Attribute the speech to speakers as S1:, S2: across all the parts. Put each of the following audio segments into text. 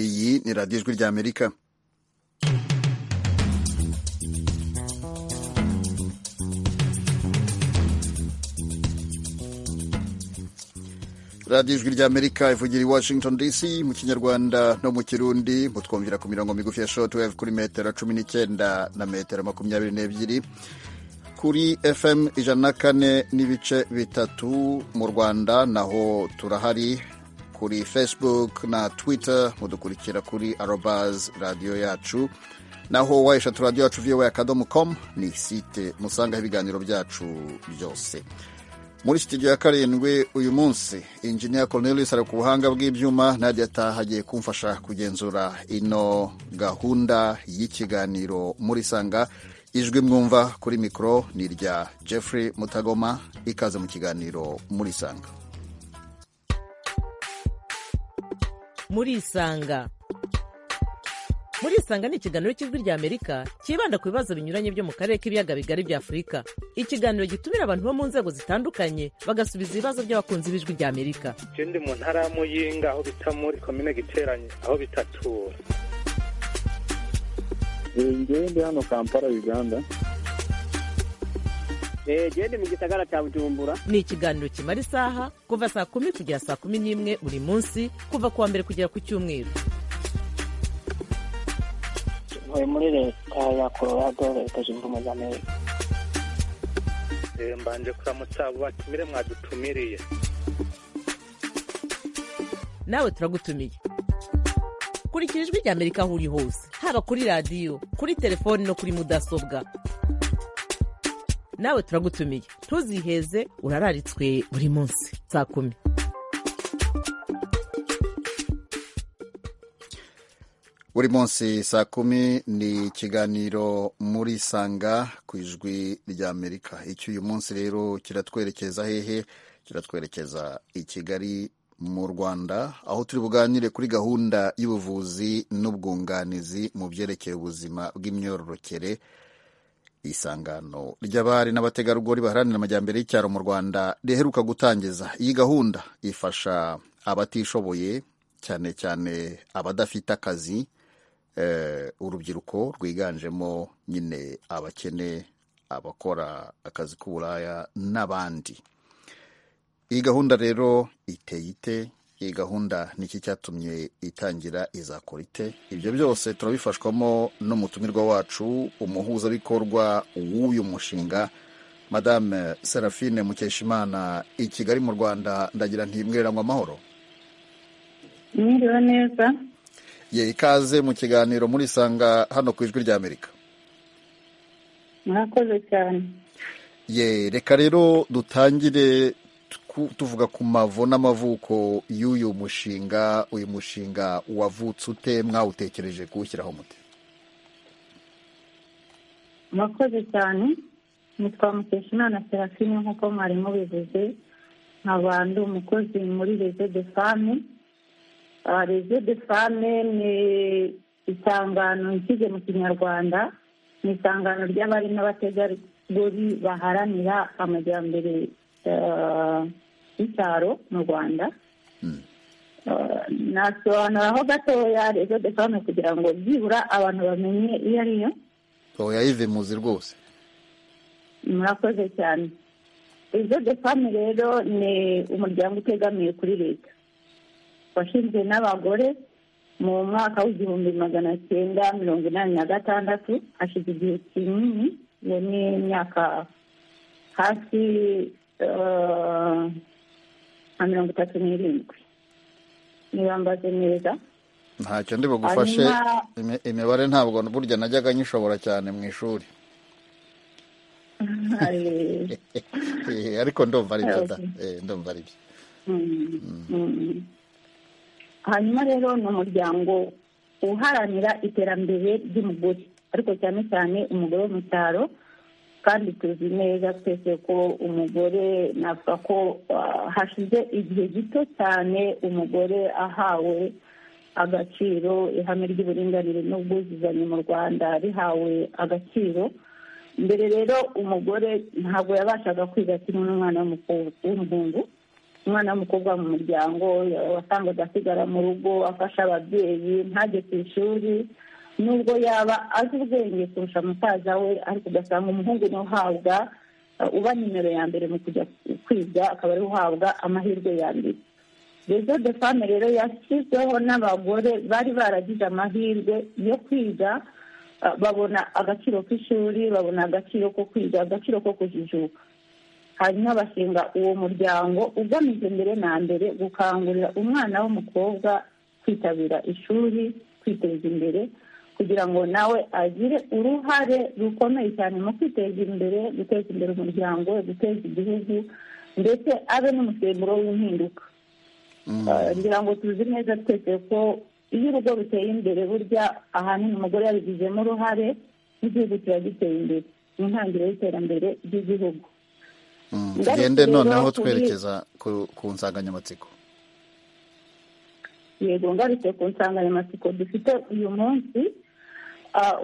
S1: iyi ni radiyo ijwi ry'amerika radiyo ijwi ry'amerika ivugira i washington dc mu kinyarwanda no mu kirundi mutwumvira ku mirongo migufi ya shortwave kuri metero cumi n'icyenda na metero makumyabiri n'ebyiri kuri fm ijana na kane n'ibice bitatu mu rwanda naho turahari kuri facebook na twitter mudukurikira kuri arobas radiyo yacu naho wayeshatu radiyo yacu viyowe akadomo komu ni site musangaho ibiganiro byacu byose muri studio ya karindwi uyu munsi injinia Cornelius ari ku buhanga bw'ibyuma Nadia Taha agiye kumfasha kugenzura ino gahunda y'ikiganiro muri sanga ijwi mwumva kuri mikoro ni irya Jeffrey Mutagoma ikaze mu kiganiro muri sanga
S2: muri isanga muri isanga ni ikiganiro cy'ijwi ry'amerika cyibanda ku bibazo binyuranye byo mu karere k'ibiyaga bigari bya afurika ikiganiro gitumira abantu bo mu nzego zitandukanye bagasubiza ibibazo by'abakunzi b'ijwi ry'amerika
S3: ndi mu ntara ya muyinga aho bita muri komine giteranye aho bitatura
S4: njyewe ndi hano kampala uganda
S5: ndi mu gisagara cya bujumbura
S2: ni ikiganiro kimara isaha kuva saa kumi kugera saa kumi n'imwe buri munsi kuva ku wa mbere kugera ku cyumweru
S6: ntuye muri leta ya colorado leta zunze ubumwe za amerika
S3: mbanje kuramutsa abo batumire mwadutumiriye
S2: nawe turagutumiye kurikira ijwi rya amerika aho uri hose haba kuri radiyo kuri telefoni no kuri mudasobwa nawe turagutumiye ntuziheze urararitswe buri munsi saa kumi
S1: buri munsi saa kumi ni ikiganiro muri sanga ku ijwi rya amerika icyo uyu munsi rero kiratwerekeza hehe kiratwerekeza i kigali mu rwanda aho turi buganire kuri gahunda y'ubuvuzi n'ubwunganizi mu byerekeye ubuzima bw'imyororokere isangano ry'abari n'abategarugori baharanira amajyambere y'icyaro mu rwanda riheruka gutangiza iyi gahunda ifasha abatishoboye cyane cyane abadafite akazi urubyiruko rwiganjemo nyine abakene abakora akazi k'uburaya n'abandi iyi gahunda rero iteye ite iyi gahunda niki cyatumye itangira izakora ite ibyo byose turabifashwamo n'umutumirwa wacu umuhuzabikorwa w'uyu mushinga madame serafine mukeshimana i kigali mu rwanda ndagira ntibwiriranywe amahoro
S7: mwiriwe neza
S1: ye ikaze mu kiganiro muri sanga hano ku ijwi rya amerika
S7: mwakoze cyane
S1: ye reka rero dutangire tuvuga ku mavu n'amavuko y'uyu mushinga uyu mushinga wavutse ute mwawutekereje kuwushyiraho mute
S7: mwakoze cyane nitwa mukeshimana serafine nk'uko mwari mubivuze nkaba ndi umukozi muri rezo de fame rezo de fame ni isangano nshyize mu kinyarwanda ni isangano ry'abari n'abategarugori baharanira amajyambere y'icyaro mu rwanda nasobanuraho gatoya rezo de fame kugira ngo byibura abantu bamenye iyo ari yo
S1: yayive muzi rwose
S7: murakoze cyane rezo de fame rero ni umuryango utegamiye kuri leta washinzwe n'abagore mu mwaka w'igihumbi magana cyenda mirongo inani na gatandatu hashize igihe kinini iyo ni imyaka hasi nka mirongo itatu n'irindwi ntibambaze neza
S1: ntacyo ndi bugufashe imibare ntabwo burya najyaga nyishobora cyane mu ishuri ariko ndumva ari byo da ndumva ari byo
S7: hanyuma rero ni umuryango uharanira iterambere ry'umugore ariko cyane cyane umugore wo mu cyaro kandi tuzi neza twese ko umugore navuga ko hashize igihe gito cyane umugore ahawe agaciro ihame ry'uburinganire n'ubwuzuzanye mu rwanda rihawe agaciro mbere rero umugore ntabwo yabashaga kwiga kimwe n'umwana w'umuhungu umwana w'umukobwa mu muryango wasangaga asigara mu rugo afasha ababyeyi ntajye ku ishuri nubwo yaba azi ubwenge kurusha musaza we ariko ugasanga umuhungu ni uhabwa uba nimero ya mbere mu kujya kwiga akaba ari uhabwa amahirwe ya mbere rezo de fame rero yashyizweho n'abagore bari baragize amahirwe yo kwiga babona agaciro k'ishuri babona agaciro ko kwiga agaciro ko kujijuka hanyuma bashinga uwo muryango ugamije mbere na mbere gukangurira umwana w'umukobwa kwitabira ishuri kwiteza imbere kugira ngo nawe agire uruhare rukomeye cyane mu kwiteza imbere guteza imbere umuryango guteza igihugu ndetse abe n'umusemburo w'impinduka ngira ngo tuzi neza twese ko iyo urugo ruteye imbere burya ahanini umugore yabigizemo uruhare n'igihugu kiba giteye imbere ni intangiriro y'iterambere ry'igihugu
S1: tugende noneho twerekeza ku nsanganyamatsiko
S7: yego ngarutse ku nsanganyamatsiko dufite uyu munsi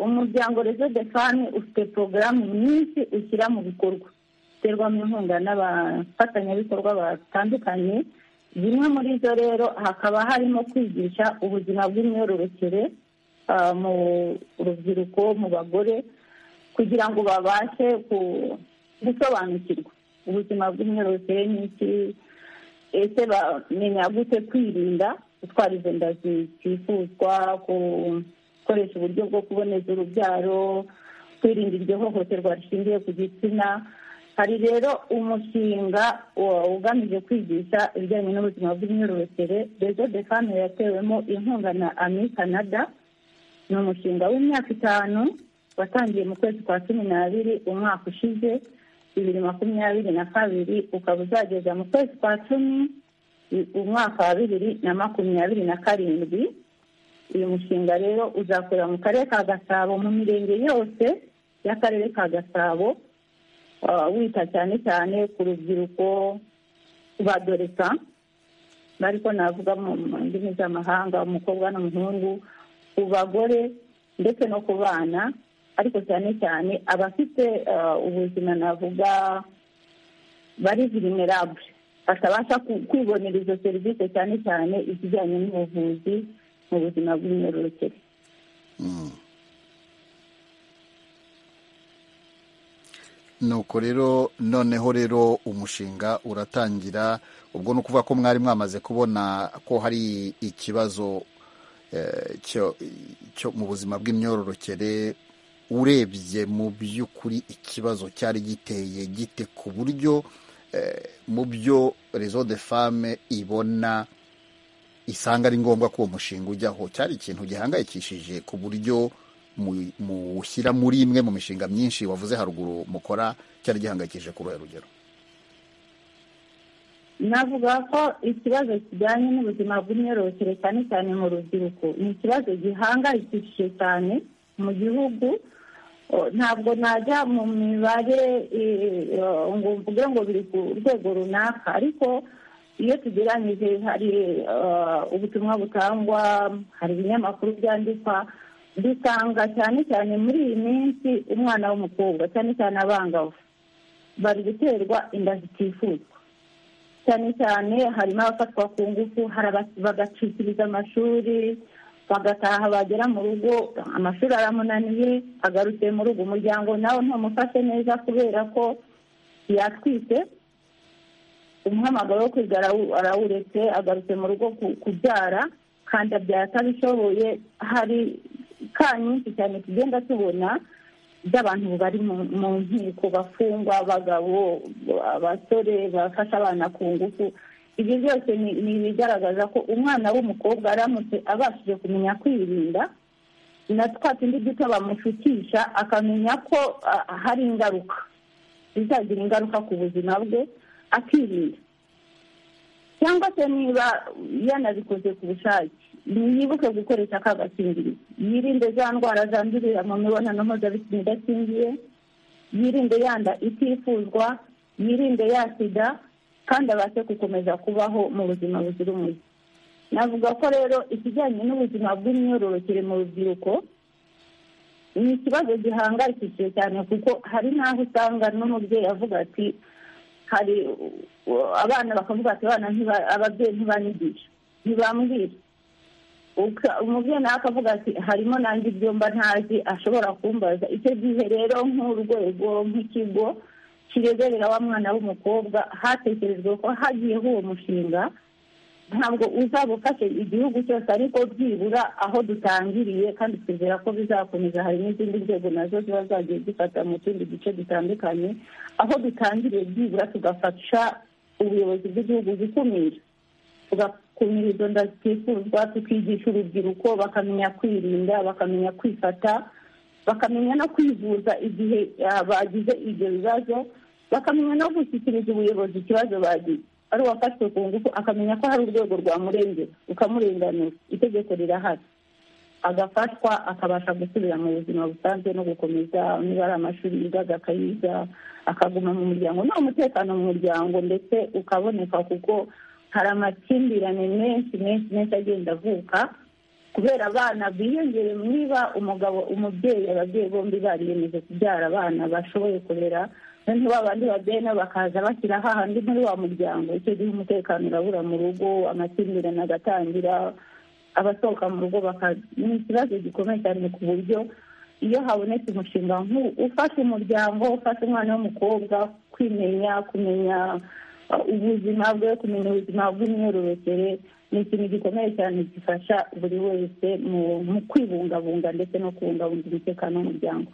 S7: umuryango rezo de fani ufite porogaramu nyinshi ushyira mu bikorwa uterwamo inkunga n'abafatanyabikorwa batandukanye zimwe muri zo rero hakaba harimo kwigisha ubuzima bw'imyororokere mu rubyiruko mu bagore kugira ngo babashe gusobanukirwa ubuzima bw'imyororokere ni iki ese bamenya gute kwirinda gutwara izo nda zitifuzwa gukoresha uburyo bwo kuboneza urubyaro kwirinda iryo hohoterwa rishingiye ku gitsina hari rero umushinga ugamije kwigisha ibijyanye n'ubuzima bw'imyororokere rezo de fame yatewemo inkunga na ami canada ni umushinga w'imyaka itanu watangiye mu kwezi kwa cumi n'abiri umwaka ushize bibiri makumyabiri na kabiri ukaba uzageza mu kwezi kwa cumi umwaka wa bibiri na makumyabiri na karindwi uyu mushinga rero uzakorera mu karere ka gasabo mu mirenge yose y'akarere ka gasabo wita cyane cyane ku rubyiruko badoreka ariko navuga mu ndimi z'amahanga umukobwa n'umuhungu ku bagore ndetse no ku bana ariko cyane cyane abafite ubuzima navuga bari vulnerable batabasha kwibonera izo serivisi cyane cyane izijyanye n'ubuvuzi mu buzima bw'imyororokere
S1: nuko rero noneho rero umushinga uratangira ubwo ni ukuvuga ko mwari mwamaze kubona ko hari ikibazo cyo mu buzima bw'imyororokere urebye mu by'ukuri ikibazo cyari giteye gite ku buryo mu byo rezo de fame ibona isanga ari ngombwa ko uwo mushinga ujyaho cyari ikintu gihangayikishije ku buryo muwushyira muri imwe mu mishinga myinshi wavuze haruguru mukora cyari gihangayikishije ku ruhe rugero
S7: navuga ko ikibazo kijyanye n'ubuzima bw'imyororokere cyane cyane mu rubyiruko ni ikibazo gihangayikishije cyane mu gihugu ntabwo najya mu mibare ngo mvuge ngo biri ku rwego runaka ariko iyo tugeranyije hari ubutumwa butangwa hari ibinyamakuru byandikwa dusanga cyane cyane muri iyi minsi umwana w'umukobwa cyane cyane abangavu bari guterwa inda zitifuzwa cyane cyane harimo abafatwa ku ngufu bagacikiriza amashuri bagataha bagera mu rugo amashuri aramunaniye agarutse mu rugo umuryango nawe ntumufashe neza kubera ko yatwite umuhamagaro wo kwiga arawuretse agarutse mu rugo kubyara kandi abyara atabishoboye hari ka nyinshi cyane tugenda tubona by'abantu bari mu nkiko bafungwa abagabo abasore bafashe abana ku ngufu ibyo byose ni ibigaragaza ko umwana w'umukobwa aramutse abashije kumenya kwirinda na twa tundi duto bamushukisha akamenya ko hari ingaruka bizagira ingaruka ku buzima bwe akirinda cyangwa se niba yanabikoze ku bushake ntiyibuke gukoresha aka gakingirizo yirinde za ndwara zandurira mu mibonano mpuzabitsina idakingiye yirinde yanda itifuzwa yirinde yasida kandi abashe gukomeza kubaho mu buzima buzira umuze navuga ko rero ikijyanye n'ubuzima bw'imyororokere mu rubyiruko ni ikibazo gihangayikishije cyane kuko hari n'aho usanga n'umubyeyi avuga ati hari uh, abana bakavuga ati abana ntiba- ababyeyi ntibanyigisha ntibambwira Uka- umubyeyi nawe akavuga ati harimo nanjye ibyo mba ntazi ashobora kumbaza icyo gihe rero nk'urwego nk'ikigo kireberera wa mwana w'umukobwa hatekerejwe ko hagiyeho uwo mushinga ntabwo uzaba ufashe igihugu cyose ariko byibura aho dutangiriye kandi twizera ko bizakomeza hari n'izindi nzego nazo ziba zagiye zifata mu tundi duce dutandukanye aho dutangiriye byibura tugafasha ubuyobozi bw'igihugu gukumira tugakumira izo nda zitifuzwa tukigisha urubyiruko bakamenya kwirinda bakamenya kwifata bakamenya no kwivuza igihe ah, bagize ibyo bibazo bakamenya no gushyikiriza ubuyobozi ikibazo bagize ari uwafashwe ku ngufu akamenya ko hari urwego rwamurengera ukamurenganura itegeko rirahari agafashwa akabasha gusubira mu buzima busanzwe no gukomeza niba ari amashuri yiga akayiga akaguma mu muryango nta umutekano mu muryango ndetse ukaboneka kuko hari amakimbirane menshi menshi menshi agenda avuka kubera abana biyongere niba umugabo umubyeyi ababyeyi bombi bariyemeje kubyara abana bashoboye kurera noneho ba bandi babyeyi nabo bakaza bashyira hahandi muri wa muryango icyo gihe umutekano urabura mu rugo amakimbirane agatangira abasohoka mu rugo baka- ni ikibazo gikomeye cyane ku buryo iyo habonetse umushinga nk'uwo ufasha umuryango ufasha umwana w'umukobwa kwimenya kumenya uh, ubuzima bwe kumenya ubuzima bw'imyororokere ni ikintu gikomeye cyane gifasha buri wese mu- mu kwibungabunga ndetse no kubungabunga umutekano w'umuryango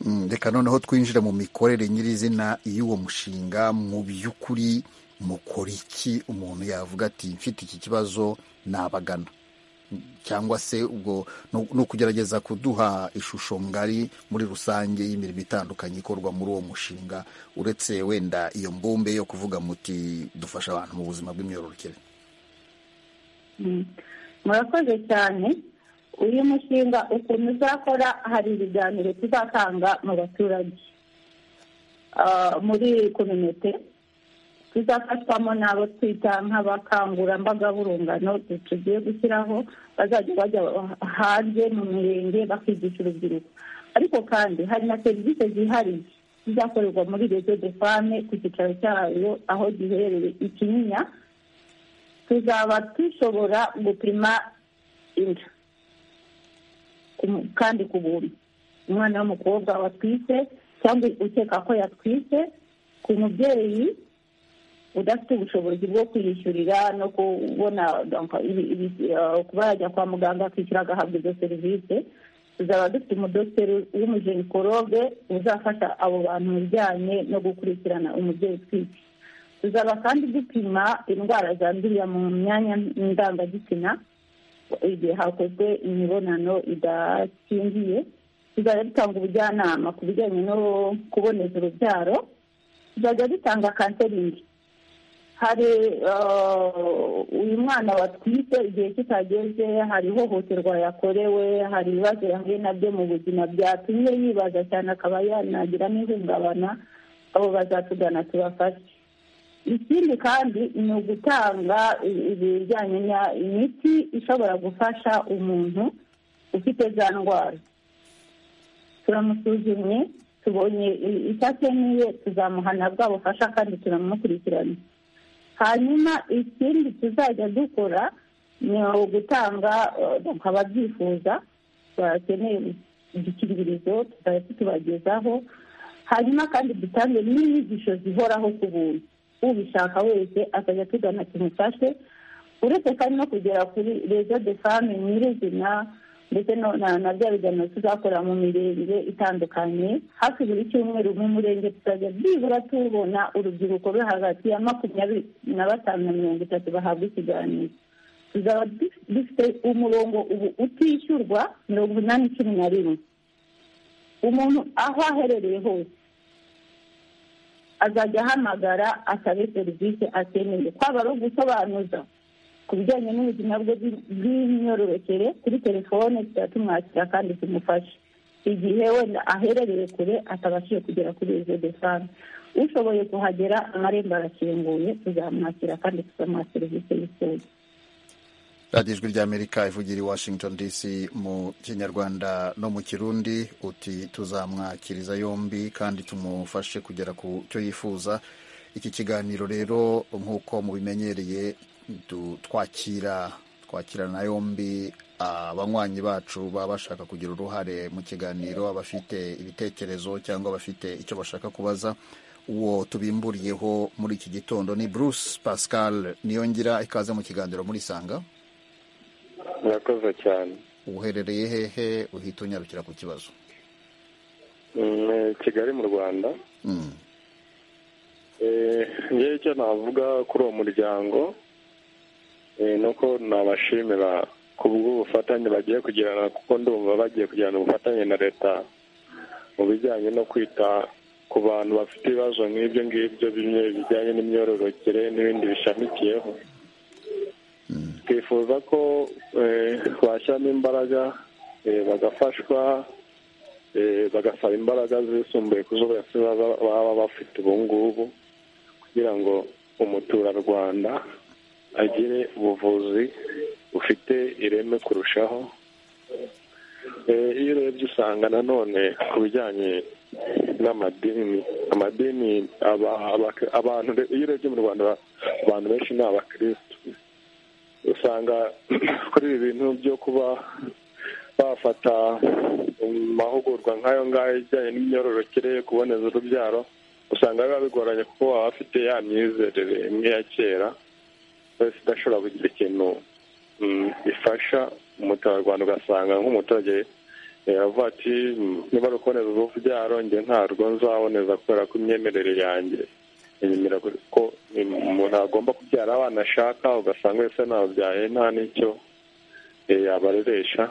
S1: Mm, reka noneho twinjira mu mikorere nyirizina y'uwo mushinga mu by'ukuri mukora iki umuntu yavuga ati mfite iki kibazo nabagana Mm, cyangwa se ubwo ni ni ukugerageza kuduha ishusho ngari muri rusange y'imirimo itandukanye ikorwa muri uwo mushinga uretse wenda iyo mbumbe yo kuvuga muti dufasha abantu mu buzima bw'imyororokere
S7: Mm. murakoze cyane uyu mushinga ukuntu uzakora hari ibiganiro tuzatanga mu baturage Ah, muri kominote tuzafashwamo n'abo twita nk'abakangurambaga b'urungano tugiye gushyiraho bazajya bajya hanze mu mirenge bakigisha urubyiruko ariko kandi hari na serivisi zihariye zizakorerwa muri rezo de fame ku cyicaro cyayo aho giherereye i kinyinya tuzaba dushobora gupima inda Ku- kandi ku buntu umwana w'umukobwa watwite cyangwa ukeka ko yatwite ku mubyeyi udafite ubushobozi bwo kwiyishyurira no kubona donc, ibi- ibi- eh, kuba yajya kwa muganga akishyura agahabwa izo serivisi tuzaba dufite umudogiteri w'umujenikologe uzafasha abo bantu mu bijyanye no gukurikirana umubyeyi utwite tuzaba kandi dupima indwara zandurira mu myanya ndangagitsina igihe hakozwe imibonano idakingiye tuzajya dutanga ubujyanama ku bijyanye no kuboneza urubyaro tuzajya dutanga kanseringi hari eh, uyu mwana watwite igihe kitageze hari ihohoterwa yakorewe hari ibibazo yahuye nabyo mu buzima byatumye yibaza cyane akaba yanagira n'ihungabana abo bazatugana tubafashe ikindi kandi ni ugutanga i- ibijyanye na imiti ishobora gufasha umuntu ufite za ndwara turamusuzumye tubonye i- icyo akeneye tuzamuhana bwa bufasha kandi turamukurikirana hanyuma ikindi tuzajya dukora ni ugutanga eh, donc ababyifuza bakeneye udukingirizo tuzajya tutubagezaho hanyuma kandi dutange n'inyigisho zihoraho ku buntu ubishaka wese akajya tugana tumufashe uretse kandi no kugera kuri rezo de fame nyirizina ndetse no- na na bya biganiro tuzakora mu mirenge itandukanye hafi buri cyumweru mu murenge tuzajya byibura tubona urubyiruko ruri hagati ya makumyabiri na batanu na mirongo itatu bahabwa ikiganiro tuzaba du- dufite umurongo ubu utishyurwa mirongo inani cumi na rimwe umuntu aho aherereye hose azajya ahamagara asabe serivisi akeneye kwaba ari ugusobanuza ku bijyanye n'ubuzima bwe bw'i- bw'imyororokere kuri telefone tuzajya tumwakira kandi tumufashe igihe wenda aherereye kure atabashije kugera kuri izo desange ushoboye kuhagera amarembo arakinguye tuzamwakira kandi tuzamuha serivisi yifuza
S1: radiyo ijwi ry'amerika ivugira i washington dc mu kinyarwanda no mu kirundi uti tuzamwakiriza yombi kandi tumufashe kugera ku cyo yifuza iki kiganiro rero nk'uko mubimenyereye du- twakira twakirana yombi abanywanyi bacu baba bashaka kugira uruhare mu kiganiro abafite ibitekerezo cyangwa abafite icyo bashaka kubaza uwo tubimburiyeho muri iki gitondo ni bruce pascal niyongira ikaze mu kiganiro muri sanga
S4: murakoze cyane
S1: uherereye hehe uhita unyarukira ku kibazo
S4: Mm, eh, kigali mu rwanda
S1: Mm.
S4: Eh, njyewe icyo navuga kuri uwo muryango eh, ni uko nabashimira ku bw'ubufatanye bagiye kugirana kuko ndumva bagiye kugirana ubufatanye na leta mu bijyanye no kwita ku bantu bafite ibibazo nk'ibyo ngibyo bimwe bijyanye n'imyororokere n'ibindi bishamikiyeho twifuza ko eh, bashyiramo imbaraga eh, bagafashwa eh, bagasaba imbaraga zisumbuye ku zo bose baba baba bafite ubu ngubu kugira ngo umuturarwanda agire ubuvuzi bufite ireme kurushaho Eh, iyo urebye usanga nanone ku bijyanye n'amadini amadini aba- aba- abantu re- iyo urebye mu rwanda abantu benshi ni abakirisitu usanga kuri ibi bintu byo kuba bafata amahugurwa nk'ayo ngayo ijyanye n'imyororokere yo kuboneza urubyaro usanga biba bigoranye kuko waba afite ya myizerere imwe ya kera wese idashobora kugira ikintu mm, ifasha umuturarwanda ugasanga nk'umuturage eh, avuga ati "Mm, niba ari ukuboneza urubyaro njye ntabwo nzaboneza kubera ko imyemerere yanjye inyemera ko mm, umuntu agomba kubyara abana ashaka ugasanga wese nababyaye nta n'icyo eh, yabareresha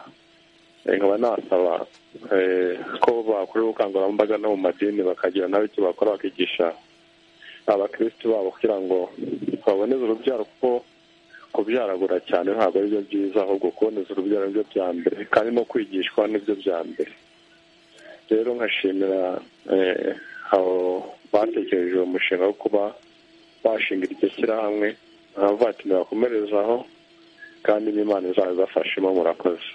S4: Eh, nkaba nasaba eh, ko bakora ubukangurambaga no mu madini bakagira nabi icyo bakora bakigisha abakirisitu babo kugira ngo baboneze urubyaro kuko kubyaragura cyane ntabwo ari byo byiza ahubwo kuboneza urubyaro nibyo bya mbere kandi no kwigishwa nibyo bya mbere rero nkashimira eh, abo batekereje uwo mushinga wo kuba bashinga iryo shyirahamwe nkavuga ati nibakomerezaho kandi n'imana izabibafashemo murakoze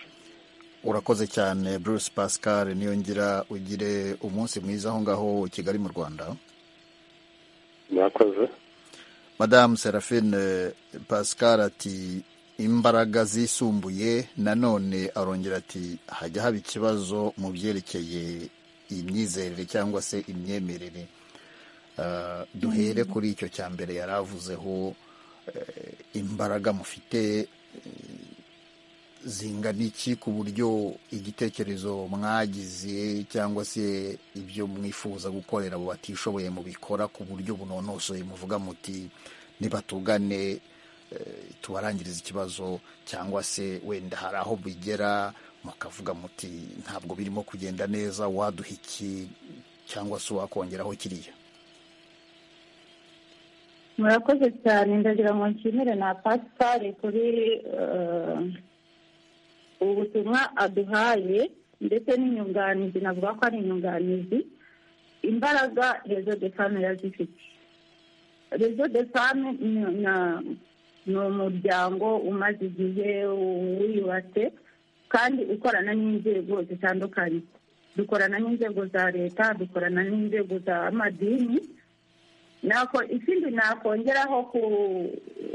S1: urakoze cyane bruce pascal niyongira ugire umunsi mwiza aho ngaho i kigali mu rwanda
S4: murakoze
S1: madamu serafine pascal ati imbaraga zisumbuye nanone arongera ati hajya haba ikibazo mu byerekeye imyizerere cyangwa se imyemerere Ah, duhere kuri icyo cya mbere yari avuzeho eh, imbaraga mufite eh, zingana iki ku buryo igitekerezo mwagize cyangwa se ibyo mwifuza gukorera abo batishoboye mubikora ku buryo bunonosoye muvuga muti nibatugane eh, tubarangirize ikibazo cyangwa se wenda hari aho bigera mukavuga muti ntabwo birimo kugenda neza waduha iki cyangwa se wakongeraho kiriya
S7: murakoze cyane ndagira ngo nshimire na pasipari kuri eh, ubu butumwa aduhaye ndetse n'inyunganizi navuga ko ari inyunganizi imbaraga rezo de fame yazifite rezo de fame ni- na- ni umuryango umaze igihe wiyubatse kandi ukorana n'inzego zitandukanye dukorana n'inzego za leta dukorana n'inzego z'amadini nako ikindi nakongeraho ku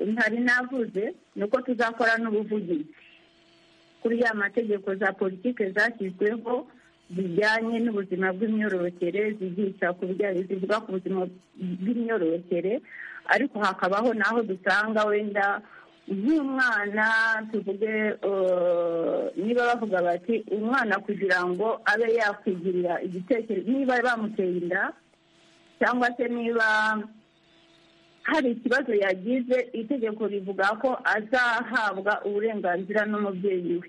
S7: ntari navuze ni uko tuzakora n'ubuvugizi kuri ya mategeko za politiki zashyizweho zijyanye n'ubuzima bw'imyororokere zigisha ku bijyanye zivuga ku buzima bw'imyororokere ariko hakabaho n'aho dusanga wenda nk'umwana tuvuge eh, niba bavuga bati umwana kugira ngo abe yakwigirira igitekerezo niba bamuteye inda cyangwa se niba hari ikibazo yagize itegeko rivuga ko azahabwa uburenganzira n'umubyeyi we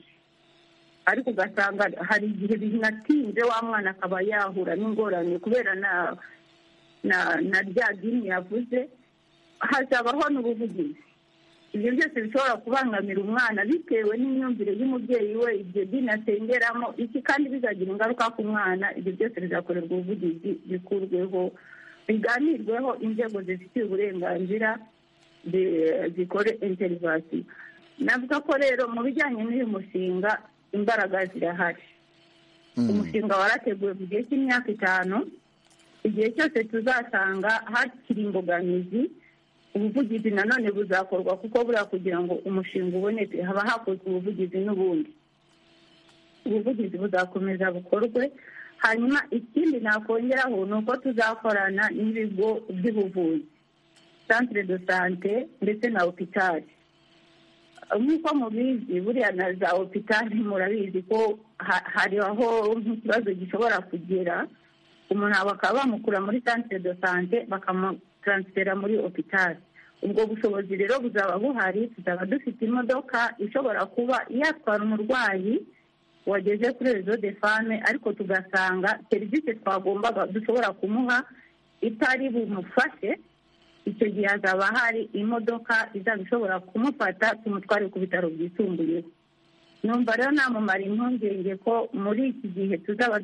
S7: ariko ugasanga hari igihe binatinze wa mwana akaba yahura n'ingorane kubera na na na rya dini yavuze hazabaho n'ubuvugizi ibyo byose bishobora kubangamira umwana bitewe n'imyumvire y'umubyeyi we ibyo dini asengeramo iki kandi bizagira ingaruka ku mwana ibyo byose bizakorerwa ubuvugizi bikurweho biganirweho inzego zifitiye uburenganzira zi- zikore interivasiyo navuga ko rero mu bijyanye n'uyu mushinga imbaraga zirahari
S1: Mm.
S7: umushinga warateguwe mu gihe cy'imyaka itanu igihe cyose tuzasanga hakiri imbogamizi ubuvugizi nanone buzakorwa kuko buriya kugira ngo umushinga uboneke haba hakozwe ubuvugizi n'ubundi ubuvugizi buzakomeza bukorwe hanyuma ikindi nakongeraho ni uko tuzakorana n'ibigo by'ubuvuzi santire do sante ndetse na opitari nk'uko mubizi buriya na za opitari murabizi ko hari aho nk'ikibazo gishobora kugera umuntu bakaba bamukura muri santire do sante bakamutaransifera muri opitari ubwo bushobozi rero buzaba buhari tuzaba dufite imodoka ishobora kuba yatwara umurwayi wageze kuri rezo de fame ariko tugasanga serivisi twagombaga dushobora kumuha itari bumufashe icyo gihe hazaba hari imodoka izaba ishobora kumufata tumutware ku bitaro byisumbuyeho numva rero namumara impungenge ko muri iki gihe tuzaba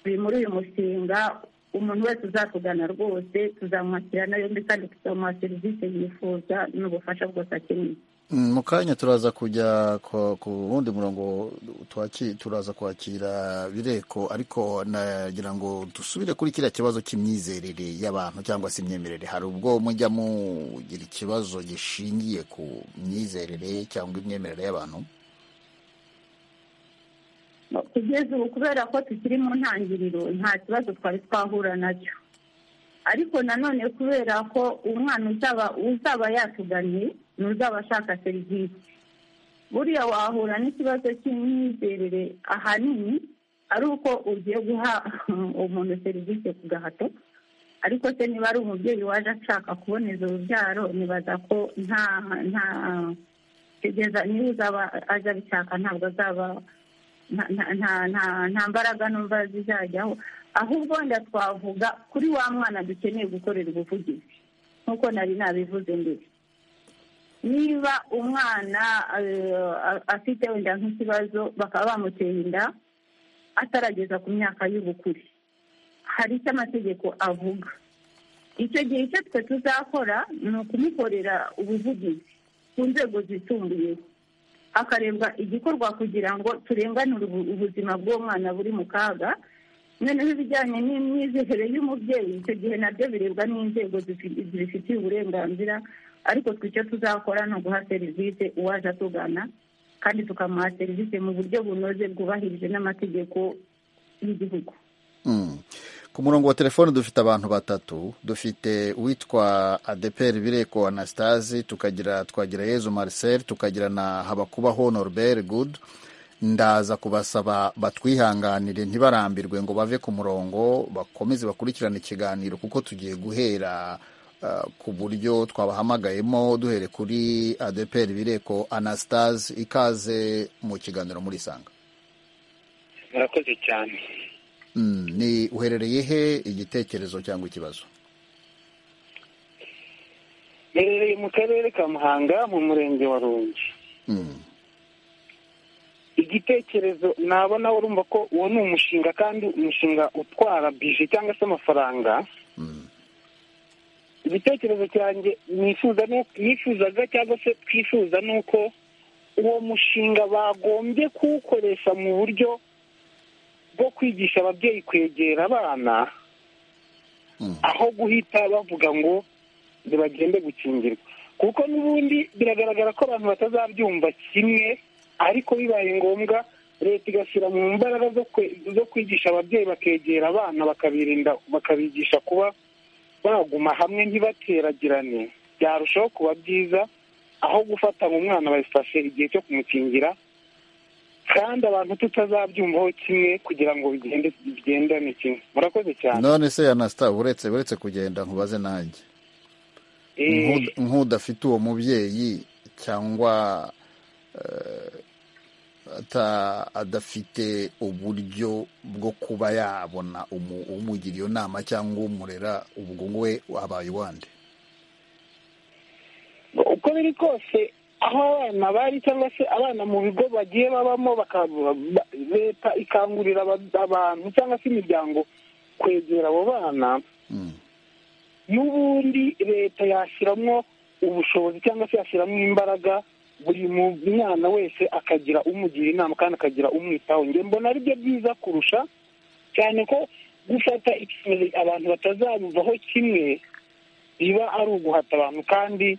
S7: turi muri uyu mushinga umuntu wese uzatugana rwose tuzamwakirana yombi kandi tuzamuha serivisi yifuza n'ubufasha bwose akeneye
S1: mu kanya turaza kujya ku wundi murongo turaza kwakira bireko ariko nagira ngo dusubire kuri kiriya kibazo cy'imyizerere y'abantu cyangwa se imyemerere hari ubwo mujya mugira ikibazo gishingiye ku myizerere cyangwa imyemerere y'abantu
S7: kugeza ubu kubera ko tukiri mu ntangiriro nta kibazo twari twahura nacyo ariko nanone kubera ko umwana uzaba yatuganye ni uzaba ashaka serivisi buriya wahura n'ikibazo cy'imyizerere ahanini ari uko ugiye guha umuntu serivisi ku gahato ariko se niba ari umubyeyi waje ashaka kuboneza urubyaro nibaza ko nta nta kugeza niba uzaba aje abishaka ntabwo azaba nta mbaraga numva zizajyaho ahubwo wenda twavuga kuri wa mwana dukeneye gukorera ubuvugizi nk'uko nari nabivuze mbere niba umwana afite wenda nk'ikibazo bakaba bamuteye inda atarageza ku myaka y'ubukure hari icyo amategeko avuga icyo gihe icyo twe tuzakora ni ukumukorera ubuvugizi ku nzego zisumbuyeho hakarebwa igikorwa kugira ngo turenganure ubuzima bw'umwana buri mu kaga noneho ibijyanye n'imyizerere y'umubyeyi icyo gihe nabyo birebwa n'inzego zibifitiye uburenganzira ariko twe icyo tuzakora ni uguha serivisi uwaje atugana kandi tukamuha serivisi mu buryo bunoze bwubahirije n'amategeko y'igihugu
S1: ku murongo wa telefone dufite abantu batatu dufite uwitwa adeperi bireko anastase tukagira twagira yezu marcel tukagira na habakubaho norbert good ndaza kubasaba batwihanganire ntibarambirwe ngo bave ku murongo bakomeze bakurikirane ikiganiro kuko tugiye guhera ku buryo twabahamagayemo duhere kuri adeperi bireko anastase ikaze mu kiganiro muri sanga
S8: murakoze cyane
S1: ni uherereye he igitekerezo cyangwa ikibazo
S8: mperereye mu karere ka muhanga mu murenge wa rungi igitekerezo nabona urumva ko uwo ni umushinga kandi umushinga utwara bije cyangwa se amafaranga igitekerezo cyanjye nifuzaga cyangwa se twifuza ni uko uwo mushinga bagombye kuwukoresha mu buryo bwo kwigisha ababyeyi kwegera abana aho guhita bavuga ngo ntibagende gukingirwa kuko n'ubundi biragaragara ko abantu batazabyumva kimwe ariko bibaye ngombwa leta igashyira mu mbaraga zo kwigisha ababyeyi bakegera abana bakabirinda bakabigisha kuba baguma hamwe ntibateragirane byarushaho kuba byiza aho gufata ngo umwana babifashe igihe cyo kumukingira kandi abantu tutazabyumvaho kimwe kugira ngo bigendane kimwe murakoze cyane
S1: none se yanasita uretse uretse kugenda nkubaze nanjye nk'udafite uwo mubyeyi cyangwa adafite uburyo bwo kuba yabona umugira iyo nama cyangwa umurera ubwo we wabaye uwande
S8: uko biri kose aho abana bari cyangwa se abana mu bigo bagiye babamo leta ikangurira abantu cyangwa se imiryango kwegera abo bana n'ubundi leta yashyiramo ubushobozi cyangwa se yashyiramo imbaraga buri mwana wese akagira umugira inama kandi akagira umwitaho mbona ari byo byiza kurusha cyane ko gufata icyemezo abantu batazabivaho kimwe biba ari uguhata abantu kandi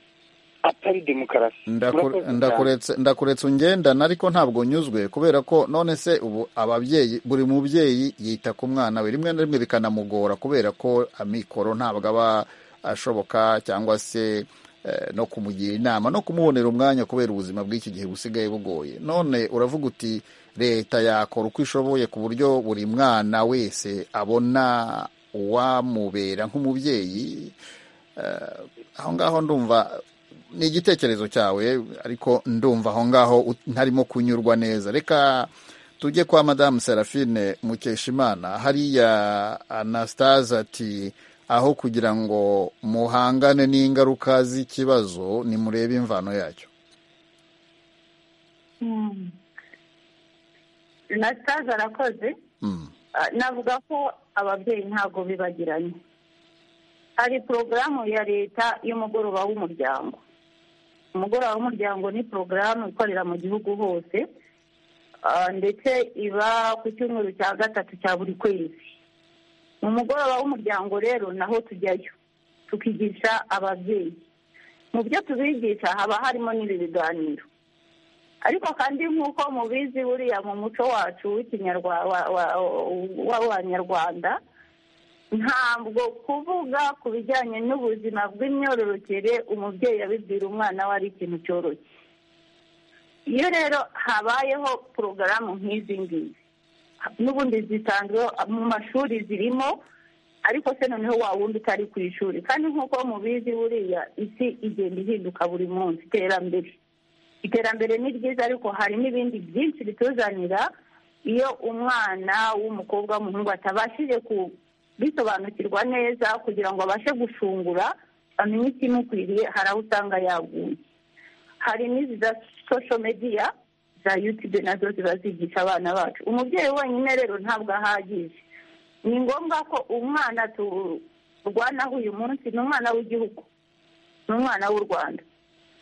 S8: atari demokarasi
S1: Ndaku-
S8: Murakoze cyane.
S1: ndakuretse ndakuretse ungendana ariko ntabwo nyuzwe kubera ko none se ubu ababyeyi buri mubyeyi yita ku mwana we rimwe na rimwe bikanamugora kubera ko amikoro ntabwo aba ashoboka cyangwa se eh, no kumugira inama no kumubonera umwanya kubera ubuzima bw'iki gihe busigaye bugoye none uravuga uti leta yakora uko ishoboye ku buryo buri mwana wese abona uwamubera nk'umubyeyi Eh, aho ngaho ndumva ni igitekerezo cyawe ariko ndumva aho ngaho ut- ntarimo kunyurwa neza reka tujye kwa madamu serafine mukeshimana hariya anastase ati aho kugira ngo muhangane n'ingaruka z'ikibazo nimurebe imvano yacyo
S7: Mm. na sitaje arakoze
S1: Mm.
S7: Ah, navuga ko ababyeyi ntabwo bibagiranye hari porogaramu ya leta y'umugoroba w'umuryango umugoroba w'umuryango ni porogaramu ikorera mu gihugu hose ah, ndetse iba ku cyumweru cya gatatu cya buri kwezi mu mugoroba w'umuryango rero naho tujyayo tukigisha ababyeyi mu byo tubigisha haba harimo n'ibi biganiro ariko kandi nk'uko mubizi buriya mu muco wacu w'ikinyarwanda w'abanyarwanda ntabwo kuvuga ku bijyanye n'ubuzima bw'imyororokere umubyeyi abibwira umwana we ari ikintu cyoroshye iyo rero habayeho porogaramu nk'izi ngizi n'ubundi zitanzwe mu mashuri zirimo ariko se noneho wa wundi utari ku ishuri kandi nk'uko mubizi buriya isi igenda ihinduka buri munsi iterambere iterambere ni ryiza ariko hari n'ibindi byinshi bituzanira iyo umwana w'umukobwa w'umuhungu atabashije ku- bisobanukirwa neza kugira ngo abashe gushungura amenye ikimukwiriye hari aho usanga yaguye hari n'izi za social media za youtube nazo ziba zigisha abana bacu umubyeyi wenyine rero ntabwo ahagije ni ngombwa ko umwana turwanaho uyu munsi ni umwana w'igihugu ni umwana w'u rwanda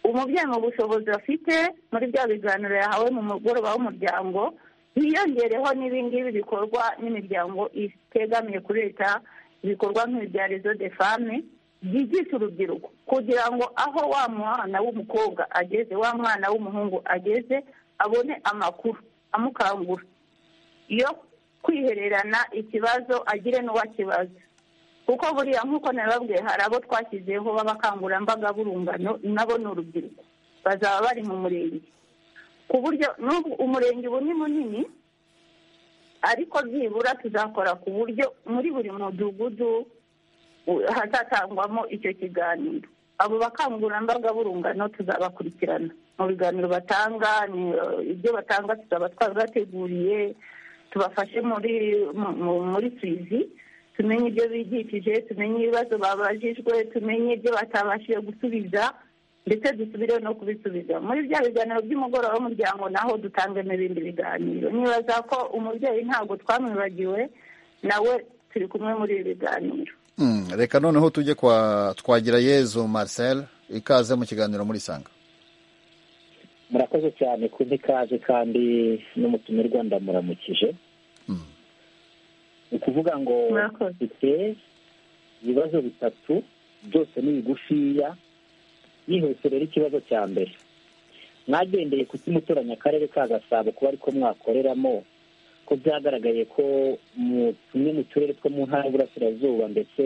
S7: umubyeyi mu bushobozi afite muri bya biganiro yahawe mu mugoroba w'umuryango hiyongereho n'ibingibi bikorwa n'imiryango itegamiye kuri leta ibikorwa nk'ibya rezo de fame byigisha urubyiruko kugira ngo aho wa mwana w'umukobwa ageze wa mwana w'umuhungu ageze abone amakuru amukangura yo kwihererana ikibazo agire n'uwakibaza kuko buriya nk'uko nababwiye hari abo twashyizeho b'abakangurambaga b'urungano nabo ni urubyiruko bazaba bari mu murenge ku buryo n'ubu umurenge ubu ni munini ariko byibura tuzakora ku buryo muri buri mudugudu u- hazatangwamo icyo kiganiro abo bakangurambaga b'urungano tuzabakurikirana mu biganiro batanga ni- ibyo batanga tuzaba twabibateguriye tubafashe muri mu- mu- muri suivi tumenye ibyo bigishije tumenye ibibazo babajijwe tumenye ibyo batabashije gusubiza ndetse dusubire no kubisubiza muri bya biganiro by'umugoroba w'umuryango naho dutangemo ibindi biganiro nibaza ko umubyeyi ntabwo twamwibagiwe nawe turi kumwe muri ibi biganiro
S1: Mm, reka noneho tujye kwa twagira yezu marcel ikaze mu kiganiro muri sanga
S6: murakoze cyane ku ikaze kandi n'umutumirwa ndamuramukije
S1: Mm.
S6: ni ukuvuga ngo
S7: Murakoze.
S6: dufite ibibazo bitatu byose ni bigufiya yihuse rero ikibazo cya mbere mwagendeye ku cy'umuturanyi akarere ka gasabo kuba ariko mwakoreramo ko byagaragaye ko mu tumwe mu turere two mu ntara y'uburasirazuba ndetse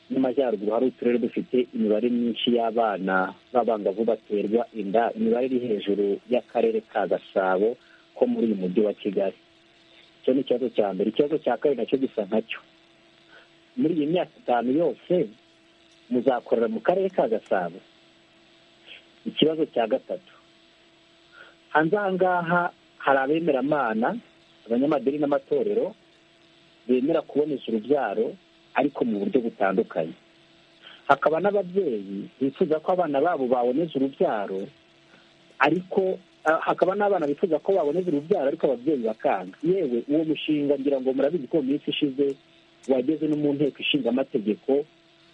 S6: n'amajyaruguru hari uturere dufite imibare myinshi y'abana b'abangavu baterwa inda imibare iri hejuru y'akarere ka gasabo ko muri uyu mujyi wa kigali icyo ni ikibazo cya mbere ikibazo cya kabiri nacyo gisa nkacyo muri iyi myaka itanu yose muzakorera mu karere ka gasabo ikibazo cya gatatu hanze aha ngaha hari abemeramana abanyamadini n'amatorero bemera kuboneza urubyaro ariko mu buryo butandukanye hakaba n'ababyeyi bifuza ko abana babo baboneza urubyaro ariko ah, hakaba n'abana bifuza ko baboneza urubyaro ariko ababyeyi bakanga yewe uwo mushinga ngira ngo murabizi ko mu minsi ishize wageze no mu nteko ishinga amategeko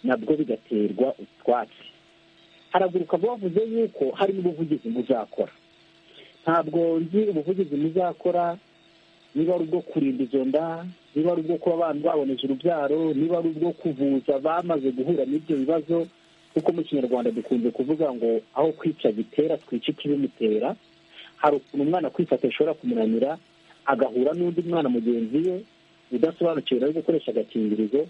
S6: nabwo bigaterwa utwatsi haraguruka bavuze yuko hari n'ubuvugizi muzakora ntabwo nzi ubuvugizi muzakora niba ari ubwo kurinda izo nda niba ari ubwo kuba abantu baboneza urubyaro niba ari ubwo kuvuza bamaze guhura n'ibyo bibazo kuko mu kinyarwanda dukunze kuvuga ngo aho kwica gitera twica ikibimutera hari ukuntu umwana kwifata bishobora kumunanira agahura n'undi mwana mugenzi we udasobanukiwe ari gukoresha agakingirizo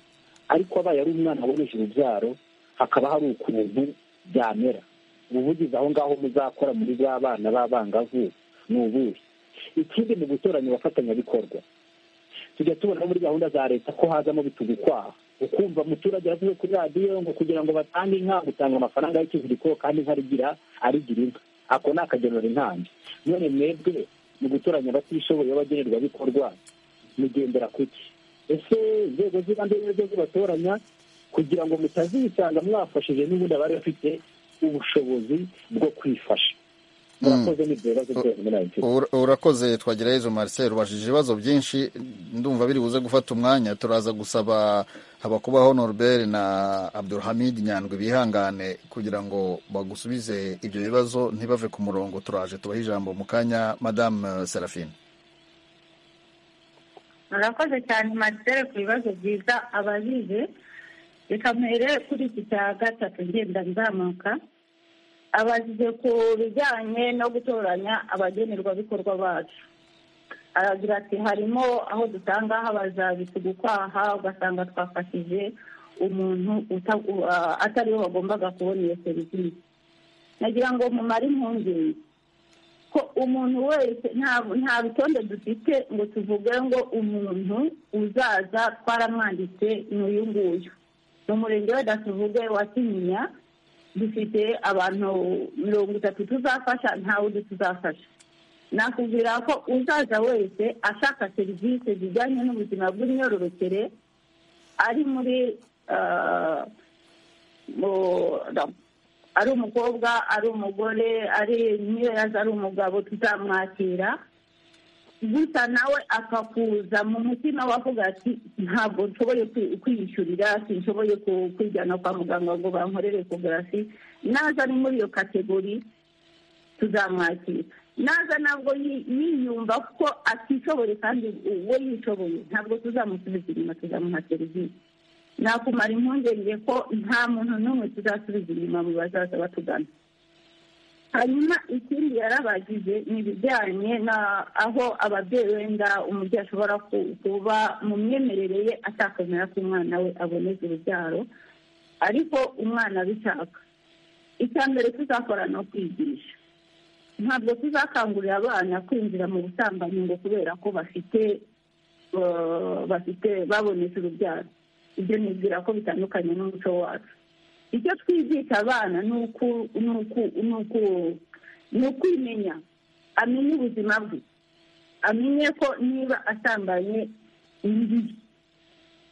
S6: ariko abaye ari umwana aboneje urubyaro hakaba hari ukuntu byamera ubuvugizi aho ngaho muzakora muri ba bana b'abangavu ni ubuhe ikindi mu gutoranya abafatanyabikorwa tujya tubona muri gahunda za leta ko hazamo bitugukwaha ukumva umuturage yavuze kuri radiyo ngo kugira ngo batange inka utanga amafaranga y'ikiziriko kandi inka arigira arigira inka ako ni akagenura intambi none mwebwe mu gutoranya abatishoboye b'abagenerwabikorwa mugendera ku ki ese inzego z'ibanze nizo zibatoranya kugira ngo mutazisanga mwafashije n'ubundi abari bafite ubushobozi bwo kwifasha murakoze n'ibyo bibazo byose muri ayo
S1: urakoze twagira izo marcel ubajije ibibazo byinshi ndumva biri buze gufata umwanya turaza gusaba abakubaho norbert na abdulhamid nyandwi bihangane kugira ngo bagusubize ibyo bibazo ntibave ku murongo turaje tubahe ijambo mu kanya madamu serafine
S7: murakoze cyane marcel ku bibazo byiza abajije reka mpere kuri iki cya gatatu ngenda nzamuka abajije ku bijyanye no gutoranya abagenerwabikorwa bacu aragira ati harimo aho dusanga habazabi tugukwaha ugasanga twafashije umuntu atari we wagombaga kubona iyo serivisi nagira ngo mumare impungenge ko umuntu wese nta bitonde dufite ngo tuvuge ngo umuntu uzaza twaramwanditse ni uyu nguyu ni umurenge wenda tuvuge wa kinyinya dufite abantu mirongo itatu tuzafasha ntawe undi tuzafasha nakubwira ko uzaza wese ashaka serivisi zijyanye n'ubuzima bw'imyororokere ari muri ari umukobwa ari umugore ari niyo yaza ari umugabo tuzamwakira gusa nawe akakuza mu mutima we avuga ati ntabwo nshoboye kwiyishyurira sinshoboye kwijyana kwa muganga ngo bankorere ekogarafi naza ari muri iyo kategori tuzamwakira naza ntabwo yiyumva ko atishoboye kandi we yishoboye ntabwo tuzamusubiza inyuma tuzamuha serivisi nakumara impungenge ko nta muntu n'umwe tuzasubiza inyuma mu bazaza batugana hanyuma ikindi yarabagize ni ibijyanye na aho ababyeyi wenda umubyeyi ashobora kuba mu myemerere ye atakwemera ko umwana we aboneza urubyaro ariko umwana abishaka icya mbere tuzakora ni ukwigisha ntabwo tuzakangurira abana kwinjira mu busambanyi ngo kubera ko bafite bafite baboneza urubyaro ibyo nibwira ko bitandukanye n'umuco wacu icyo twigisha abana ni ukwimenya amenye ubuzima bwe amenye ko niba asambanye imbi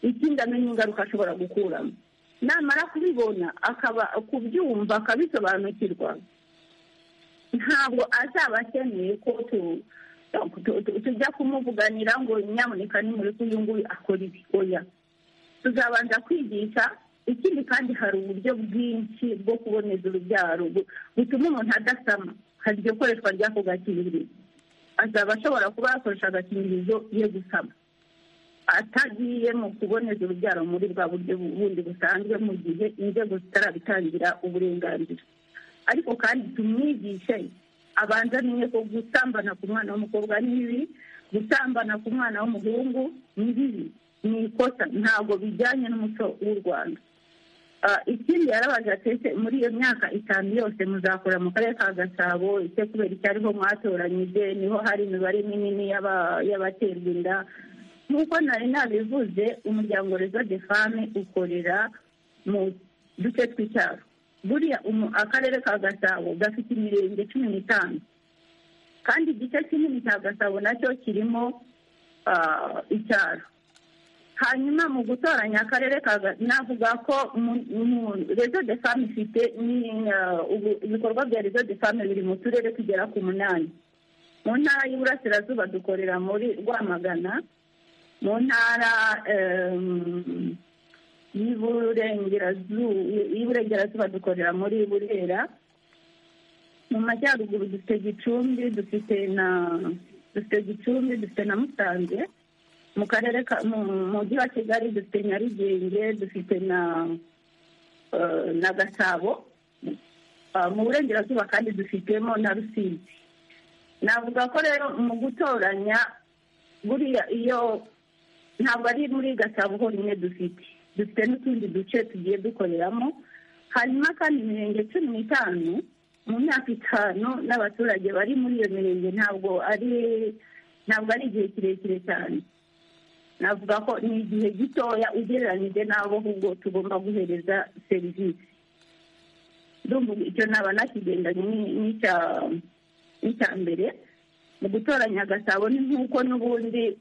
S7: ikindi amenye ingaruka ashobora gukuramo namara kubibona akaba kubyumva akabisobanukirwa ntabwo azaba akeneye ko tujya kumuvuganira ngo nyamuneka nimureke uyu nguyu akora ibi oya tuzabanza kwigisha ikindi kandi hari uburyo bwinshi bwo kuboneza urubyaro butuma umuntu adasama hari iryo koreshwa ry'ako gakingirizo azaba ashobora kuba yakoresha agakingirizo ye gusama atagiye mu kuboneza urubyaro muri bwa buryo bundi busanzwe mu gihe inzego zitarabitangira uburenganzira ariko kandi tumwigishe abanza amenye ko gusambana ku mwana w'umukobwa ni bibi gusambana ku mwana w'umuhungu ni bibi ni ikosa ntabwo bijyanye n'umuco w'u rwanda ikindi yarabaga atetse muri iyo myaka itanu yose muzakora mu karere ka gasabo ese kubera icyo ariho mwatoranyije niho hari imibare minini y'abaterwa inda nk'uko nari nabivuze umuryango rezo de fame ukorera mu duce tw'icyaro buriya akarere ka gasabo gafite imirenge cumi n'itanu kandi igice kinini cya gasabo nacyo kirimo icyaro hanyuma mu gutoranya akarere navuga ko rezo de fame ifite ibikorwa bya rezo de fame biri mu turere tugera ku munani mu ntara y'iburasirazuba dukorera muri rwamagana mu ntara y'iburengerazuba dukorera muri burera mu majyaruguru dufite gicumbi dufite na dufite gicumbi dufite na musanze mu karere ka mu mujyi wa kigali dufite nyarugenge dufite na eh, na gasabo Ah, mu burengerazuba kandi dufitemo na rusizi navuga ko rero mu gutoranya buriya iyo ntabwo ari muri gasabo honyine dufite dufite n'utundi duce tugiye dukoreramo hanyuma kandi imirenge cumi n'itanu mu myaka itanu n'abaturage bari muri iyo mirenge ntabwo ari ntabwo ari igihe kirekire cyane navuga ko ni igihe gitoya ugereranyije n'abo ahubwo tugomba guhereza serivisi ndumva icyo naba nakigendanye ni- n'icya n'icya mbere mu gutoranya gasabo ni nk'uko n'ubundi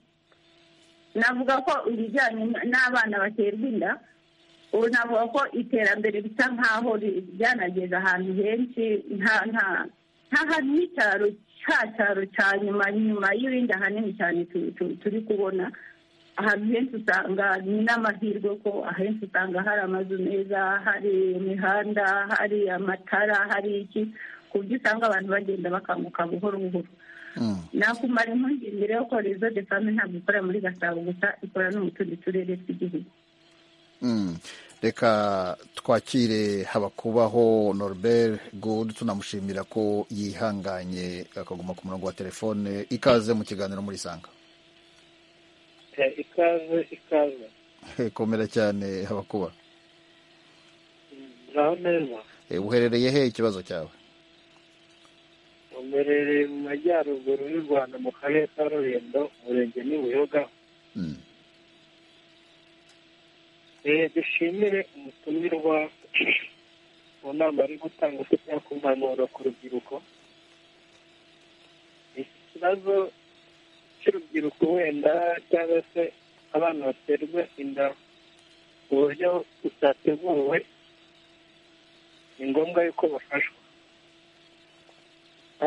S7: navuga ko ibijyanye n'abana baterwa inda ubu navuga ko iterambere bisa nk'aho ri- ryanageze ahantu henshi nta nta nta hantu h'icyaro cya cyaro cya nyuma nyuma y'ibindi ahanini cyane tu- tu- turi kubona ahantu henshi usanga ni n'amahirwe ko ahenshi usanga hari amazu meza hari imihanda hari amatara hari iki ku buryo usanga abantu bagenda bakanguka buhoro buhoro
S1: Mm.
S7: nakumara impungenge rero ko rezo de fame ntabwo ikorera muri gasabo gusa ikora no mu tundi turere tw'igihugu
S1: Mm. reka twakire habakubaho norbert good tunamushimira ko yihanganye akaguma ku murongo wa telefone ikaze mu kiganiro muri sanga
S3: Eh, ikaze ikaze
S1: komera cyane habakuba
S3: naho neza
S1: Eh, uherereye he ikibazo cyawe
S3: uherereye mu majyaruguru y'u rwanda mu karere ka rulindo umurenge ni buyoga
S1: Mm.
S3: Eh, dushimire umutumirwa mu nama ari gutanga ufite ku mpanuro ku rubyiruko iki kibazo cy'urubyiruko wenda cyangwa se abana baterwa inda ku buryo butateguwe ni ngombwa yuko bafashwa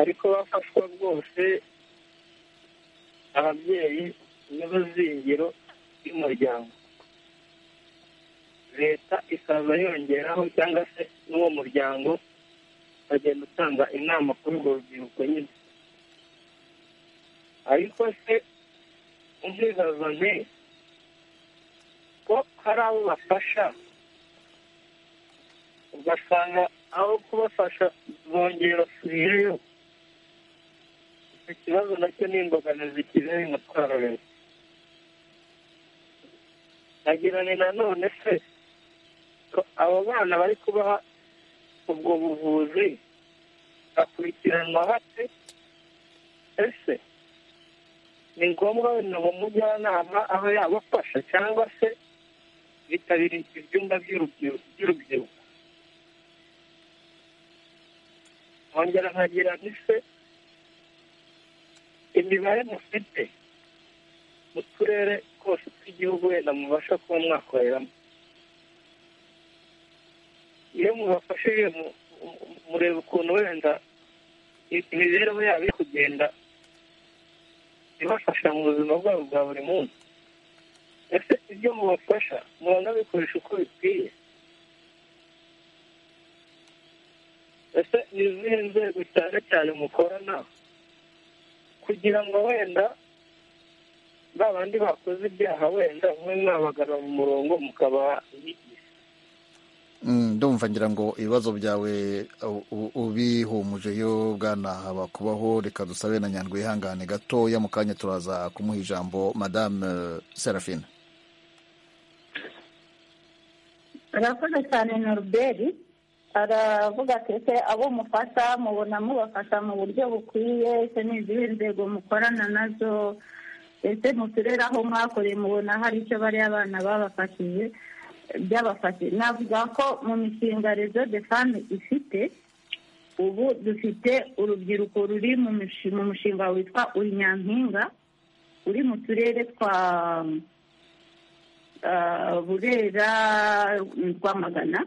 S3: ariko bafashwa rwose ababyeyi nibo zingiro ry'umuryango leta ikaza yongeraho cyangwa se n'uwo muryango ukagenda utanga inama kuri urwo rubyiruko nyine ariko se umwibaza nti ko hari abo bafasha ugasanga aho kubafasha bongera basubiyeyo icyo kibazo nacyo ni imbogamizi kibera umutwaro leta nagira ni nanone se ko abo bana bari kubaha ubwo buvuzi bakurikiranwa bate ese ni ngombwa wenda mu mujyanama aho yabafasha cyangwa se bitabira ibyumba by'urubyiru- by'urubyiruko nkongera nkagira nti se imibare mufite mu turere twose tw'igihugu wenda mubasha kuba mwakoreramo iyo mubafashije mu- mu- mureba ukuntu wenda i- imibereho yabo iri kugenda ibafasha mu buzima bwabo bwa buri munsi ese ibyo mubafasha mubona bikoresha uko bikwiye ese ni izihe nzego cyane cyane mukorana kugira ngo wenda ba bandi bakoze ibyaha wenda mwe mwabagarura mu murongo mukabaha inyigisho
S1: Mm, ndumva ngira ngo ibibazo byawe u- u- ubihumujeyo bwana haba kubaho reka dusabe na nyandwi ihangane gatoya mu kanya turaza kumuha ijambo madame eh, Serafine
S7: arakoze cyane noruberi aravuga ati ese abo mufasha mubona mubafasha mu buryo bukwiye ese ni izihe nzego mukorana nazo ese mu turere aho mwakoreye mubona hari icyo bariya abana babafashije byabafashije navuga ko mu mishinga rezo de fami ifite ubu dufite urubyiruko ruri mu mishi- mu mushinga witwa uri nyampinga uri mu turere twa ah, burera rwamagana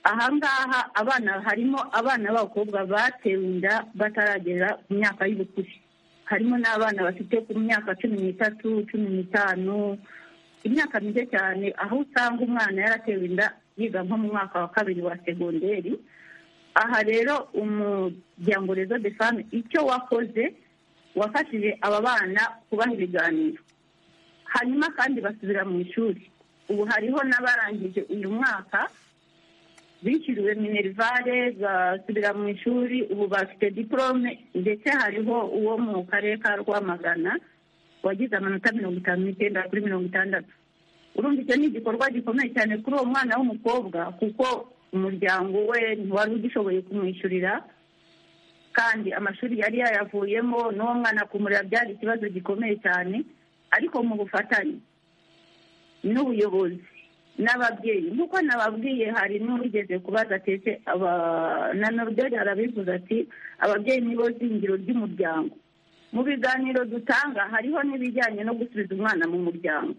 S7: ahangaha abana harimo abana b'abakobwa batewe inda bataragera ku myaka y'ubukure harimo n'abana bafite ku myaka cumi n'itatu cumi n'itanu imyaka mike cyane aho usanga umwana yaratewe inda yiga nko mu mwaka wa kabiri wa segonderi aha rero umuryango rezo de fame icyo wakoze wafashije aba bana kubaha ibiganiro hanyuma kandi basubira mu ishuri ubu hariho n'abarangije uyu mwaka bishyuriwe minerivare basubira mu ishuri ubu bafite diporome ndetse hariho uwo mu karere ka rwamagana wagize amanota mirongo itanu n'icyenda kuri mirongo itandatu urumva icyo ni igikorwa gikomeye cyane kuri uwo mwana w'umukobwa kuko umuryango we ntiwari ugishoboye kumwishyurira kandi amashuri yari yayavuyemo n'uwo mwana kumurira byari ikibazo gikomeye cyane ariko mu bufatanye n'ubuyobozi n'ababyeyi nk'uko nababwiye hari n'uwigeze kubaza tese na noruderi arabivuze ati ababyeyi nibo zingiro ry'umuryango mu biganiro dutanga hariho n'ibijyanye no gusubiza umwana mu muryango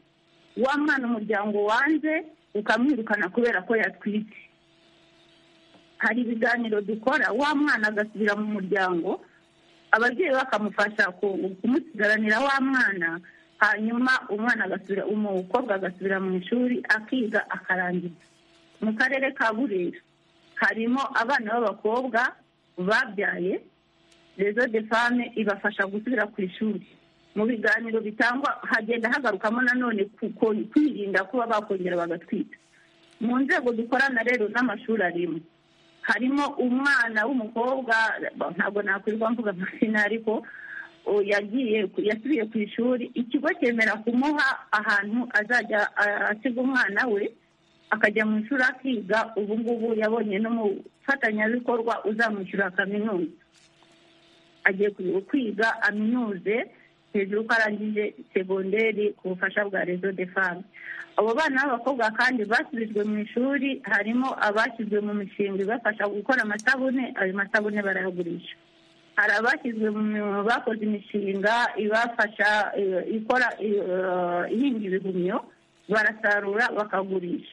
S7: wa mwana umuryango wanze ukamwirukana kubera ko yatwite hari ibiganiro dukora wa mwana agasubira mu muryango ababyeyi bakamufasha kumusigaranira wa mwana hanyuma umwana agasubira umukobwa agasubira mu ishuri akiga akarangiza mu karere ka burera harimo abana b'abakobwa babyaye rezo de fame ibafasha gusubira ku ishuri mu biganiro bitangwa hagenda hagarukamo nanone kwirinda kuba bakongera bagatwita mu nzego dukorana rero n'amashuri arimo harimo umwana w'umukobwa ntabwo nakwirwa mvuga amazina ariko yagiye yasubiye ku ishuri ikigo cyemera kumuha ahantu azajya asiga umwana we akajya mu ishuri akiga ubu ngubu yabonye n'umufatanyabikorwa uzamwishyura kaminuza agiye kwiga aminuze hejuru ko arangije segonderi ku bufasha bwa rezo de fame abo bana b'abakobwa kandi basubijwe mu ishuri harimo abashyizwe mu mishinga ibafasha gukora amasabune ayo masabune barayagurisha hari abashyizwe mu bakoze imishinga ibafasha ikora ihinga ibihumyo barasarura bakagurisha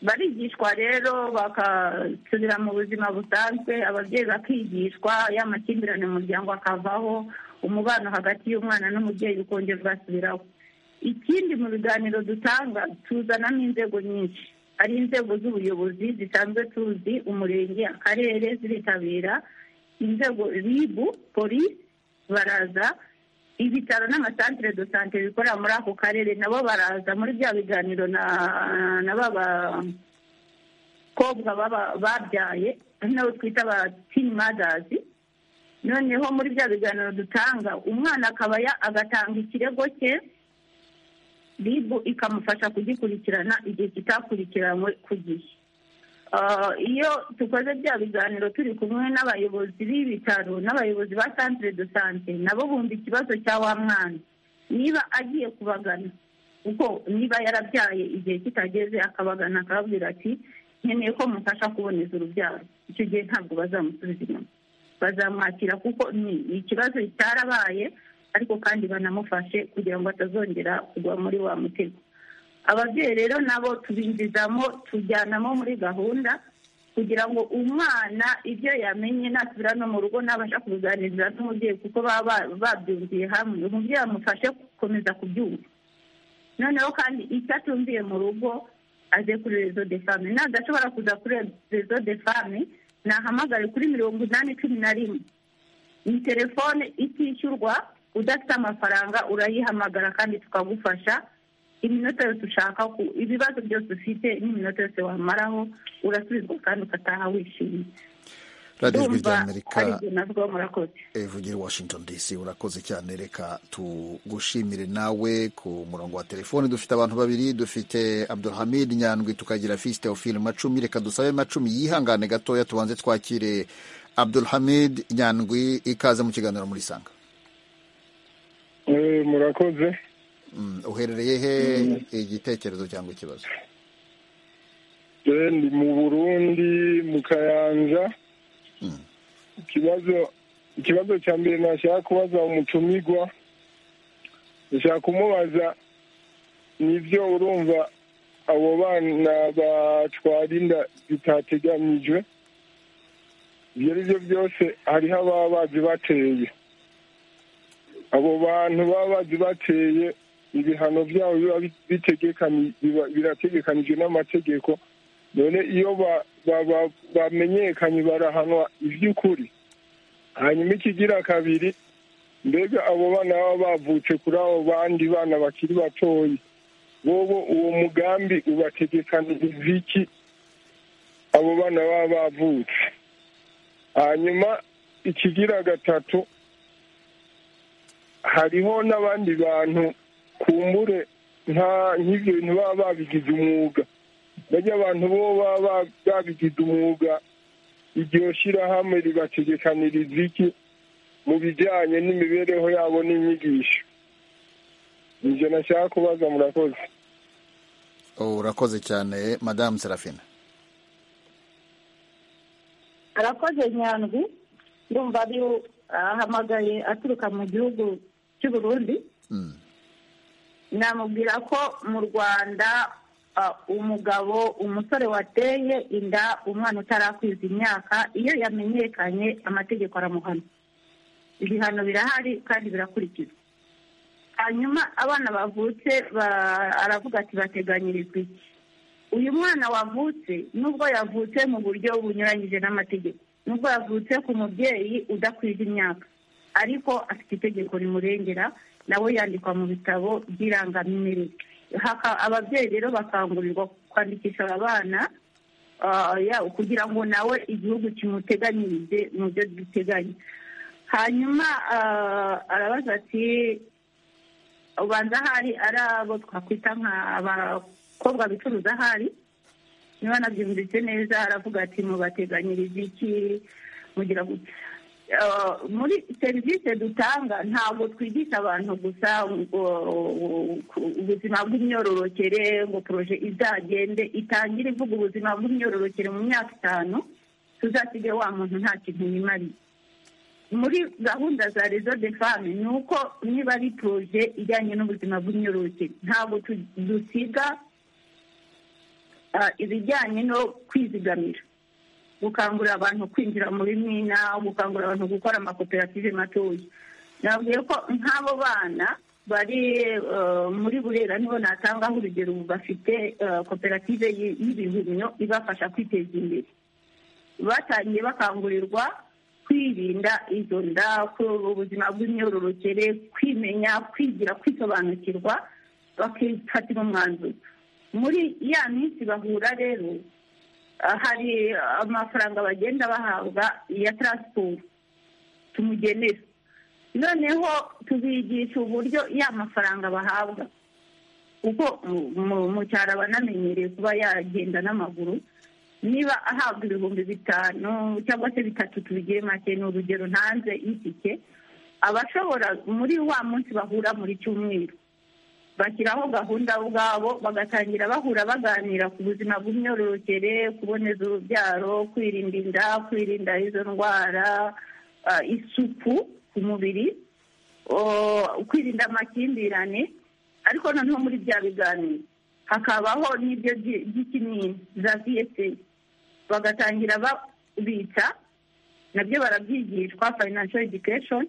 S7: barigishwa rero bakasubira mu buzima busanzwe ababyeyi bakigishwa y'amakimbirane mu muryango akavaho umubano hagati y'umwana n'umubyeyi ukongera ugasubiraho ikindi mu biganiro dutanga tuzanamo inzego nyinshi ari inzego z'ubuyobozi zisanzwe tuzi umurenge akarere ziritabira inzego ribu polisi baraza ibitaro n'amasantire do sante bikorera muri ako karere nabo baraza muri bya biganiro na ba bakobwa babyaye nabo twita ba tini madazi noneho muri bya biganiro dutanga umwana akaba agatanga ikirego cye ribu ikamufasha kugikurikirana igihe kitakurikiranywe ku gihe iyo dukoze bya biganiro turi kumwe n'abayobozi b'ibitaro n'abayobozi ba santire do sante nabo bumva ikibazo cya wa mwana niba agiye kubagana kuko niba yarabyaye igihe kitageze akabagana akababwira ati nkeneye ko mufasha kuboneza urubyaro icyo gihe ntabwo bazamusubiza inyuma bazamwakira kuko ni ikibazo cyarabaye ariko kandi banamufashe kugira ngo atazongera kugwa muri wa mutego ababyeyi rero nabo tubinjizamo tujyanamo muri gahunda kugira ngo umwana ibyo yamenye nasubira no mu rugo nabasha kubiganiriza n'umubyeyi kuko baba babyumviye hamwe umubyeyi amufashe gukomeza kubyumva noneho kandi icyo atumviye mu rugo aze kuri rezo de fame nadashobora kuza kuri rezo de fame nahamagare kuri mirongo inani cumi na rimwe ni telefone itishyurwa udafite amafaranga urayihamagara kandi tukagufasha iminota yose ushaka ku ibibazo byose ufite n'iminota yose wamaraho urasubizwa kandi ugataha wishimye
S1: radiyo ijwi ry'amerika
S7: ivugira
S1: washington dc urakoze cyane reka tugushimire nawe ku murongo wa telefoni dufite abantu babiri dufite abdulhamid nyandwi tukagira fisite ofiri macumi reka dusabe macumi yihangane gatoya tubanze twakire abdulhamid nyandwi ikaze mu kiganiro muri sanga
S9: murakoze
S1: uherereye he igitekerezo cyangwa ikibazo
S9: ni mu burundi mu kayanja ikibazo ikibazo cya mbere nashaka kubaza umutumirwa nashaka kumubaza nibyo urumva abo bana batwara inda zitateganyijwe ibyo ari byo byose hariho ababa bazi bateye abo bantu baba bazi bateye ibihano byabo biba birategekanijwe n'amategeko none iyo bamenyekanye barahanwa iby'ukuri hanyuma ikigira kabiri
S8: mbega abo bana baba bavutse kuri abo bandi bana bakiri batoya bobo uwo mugambi ubategekaniriza iki abo bana baba bavutse hanyuma ikigira gatatu hariho n'abandi bantu kumbure nta nk'ibyo bintu baba babigize umwuga bajya abantu bo baba babigize umwuga iryo shyirahamwe ribategekaniriza iki mu bijyanye n'imibereho yabo n'inyigisho ibyo nashaka kubaza murakoze
S1: urakoze cyane madamu serafina
S7: arakoze nyandwi ndumva ari ahamagaye aturuka mu gihugu cy'u Burundi namubwira ko mu rwanda umugabo umusore wateye inda umwana utarakwiza imyaka iyo yamenyekanye amategeko aramuhana ibihano birahari kandi birakurikizwa hanyuma abana bavutse aravuga ati bateganyirizwa iki uyu mwana wavutse nubwo yavutse mu buryo bunyuranyije n'amategeko nubwo yavutse ku mubyeyi udakwiza imyaka ariko afite itegeko rimurengera nawe yandikwa mu bitabo by'irangamimerere ababyeyi rero bakangurirwa kwandikisha aba bana kugira ngo nawe igihugu kimuteganyirize mu byo giteganya hanyuma arabaza ati ubanza ahari ari abo twakwita nk'abakobwa bicuruza ahari niba nabyumvise neza aravuga ati mubateganyirize iki mugira gutya muri serivisi dutanga ntabwo twigisha abantu gusa ubuzima bw'imyororokere ngo poroje izagende itangire ivuga ubuzima bw'imyororokere mu myaka itanu tuzasige wa muntu nta kintu yimariye muri gahunda za rezo de fame ni uko niba ari poroje ijyanye n'ubuzima bw'imyororokere ntabwo dusiga ibijyanye no kwizigamira gukangurira abantu kwinjira muri mwina gukangurira abantu gukora amakoperative matoya nabwiye ko nk'abo bana bari muri burera nibo natangaho urugero bafite koperative y'ibihumyo ibafasha kwiteza imbere batangiye bakangurirwa kwirinda izo nda ubuzima bw'imyororokere kwimenya kwigira kwisobanukirwa bakifatira umwanzuro muri ya minsi bahura rero hari amafaranga bagenda bahabwa ya taransiporo tumugenera noneho tubigisha uburyo ya mafaranga bahabwa kuko mu cyaro aba anamenyereye kuba yagenda n'amaguru niba ahabwa ibihumbi bitanu cyangwa se bitatu tubigiye make ni urugero ntanze y'itike aba ashobora muri wa munsi bahura muri cyumweru bashyiraho gahunda ubwabo bagatangira bahura baganira ku buzima bw'imyororokere kuboneza urubyaro kwirinda inda kwirinda izo ndwara isuku ku mubiri kwirinda amakimbirane ariko noneho muri bya biganiro hakabaho n'ibyo by'ikinini za viyese bagatangira babitsa nabyo barabyigishwa financial education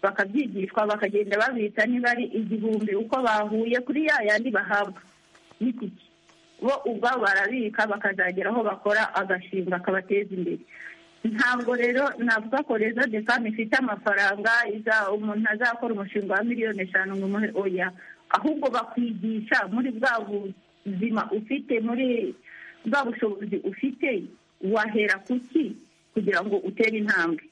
S7: bakabyigishwa bakagenda babita niba ari igihumbi uko bahuye kuri ya yandi bahabwa n'itike bo ubwabo barabika bakazagera aho bakora agashinga kabateza imbere ntabwo rero navuga ko rezo de fame ifite amafaranga umuntu azakora umushinga wa miliyoni eshanu ngo umuhe oya ahubwo bakwigisha muri bwa buzima ufite muri bwa bushobozi ufite wahera kuki kugira ngo utere intambwe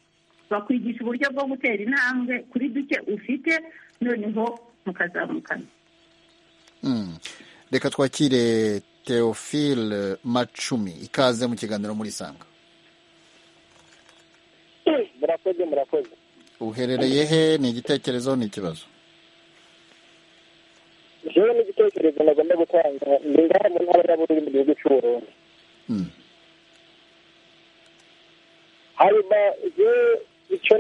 S7: bakwigisha uburyo bwo gutera intambwe kuri duke ufite noneho mukazamukana
S1: reka twakire teofile macumi ikaze mu kiganiro muri sanga
S3: murakoze murakoze
S1: uherereye he ni igitekerezo ni ikibazo
S3: rero ni igitekerezo nagomba gutanga mbega mu ntara y'abururi mu gihugu cy'uburundi hanyuma yewe icyo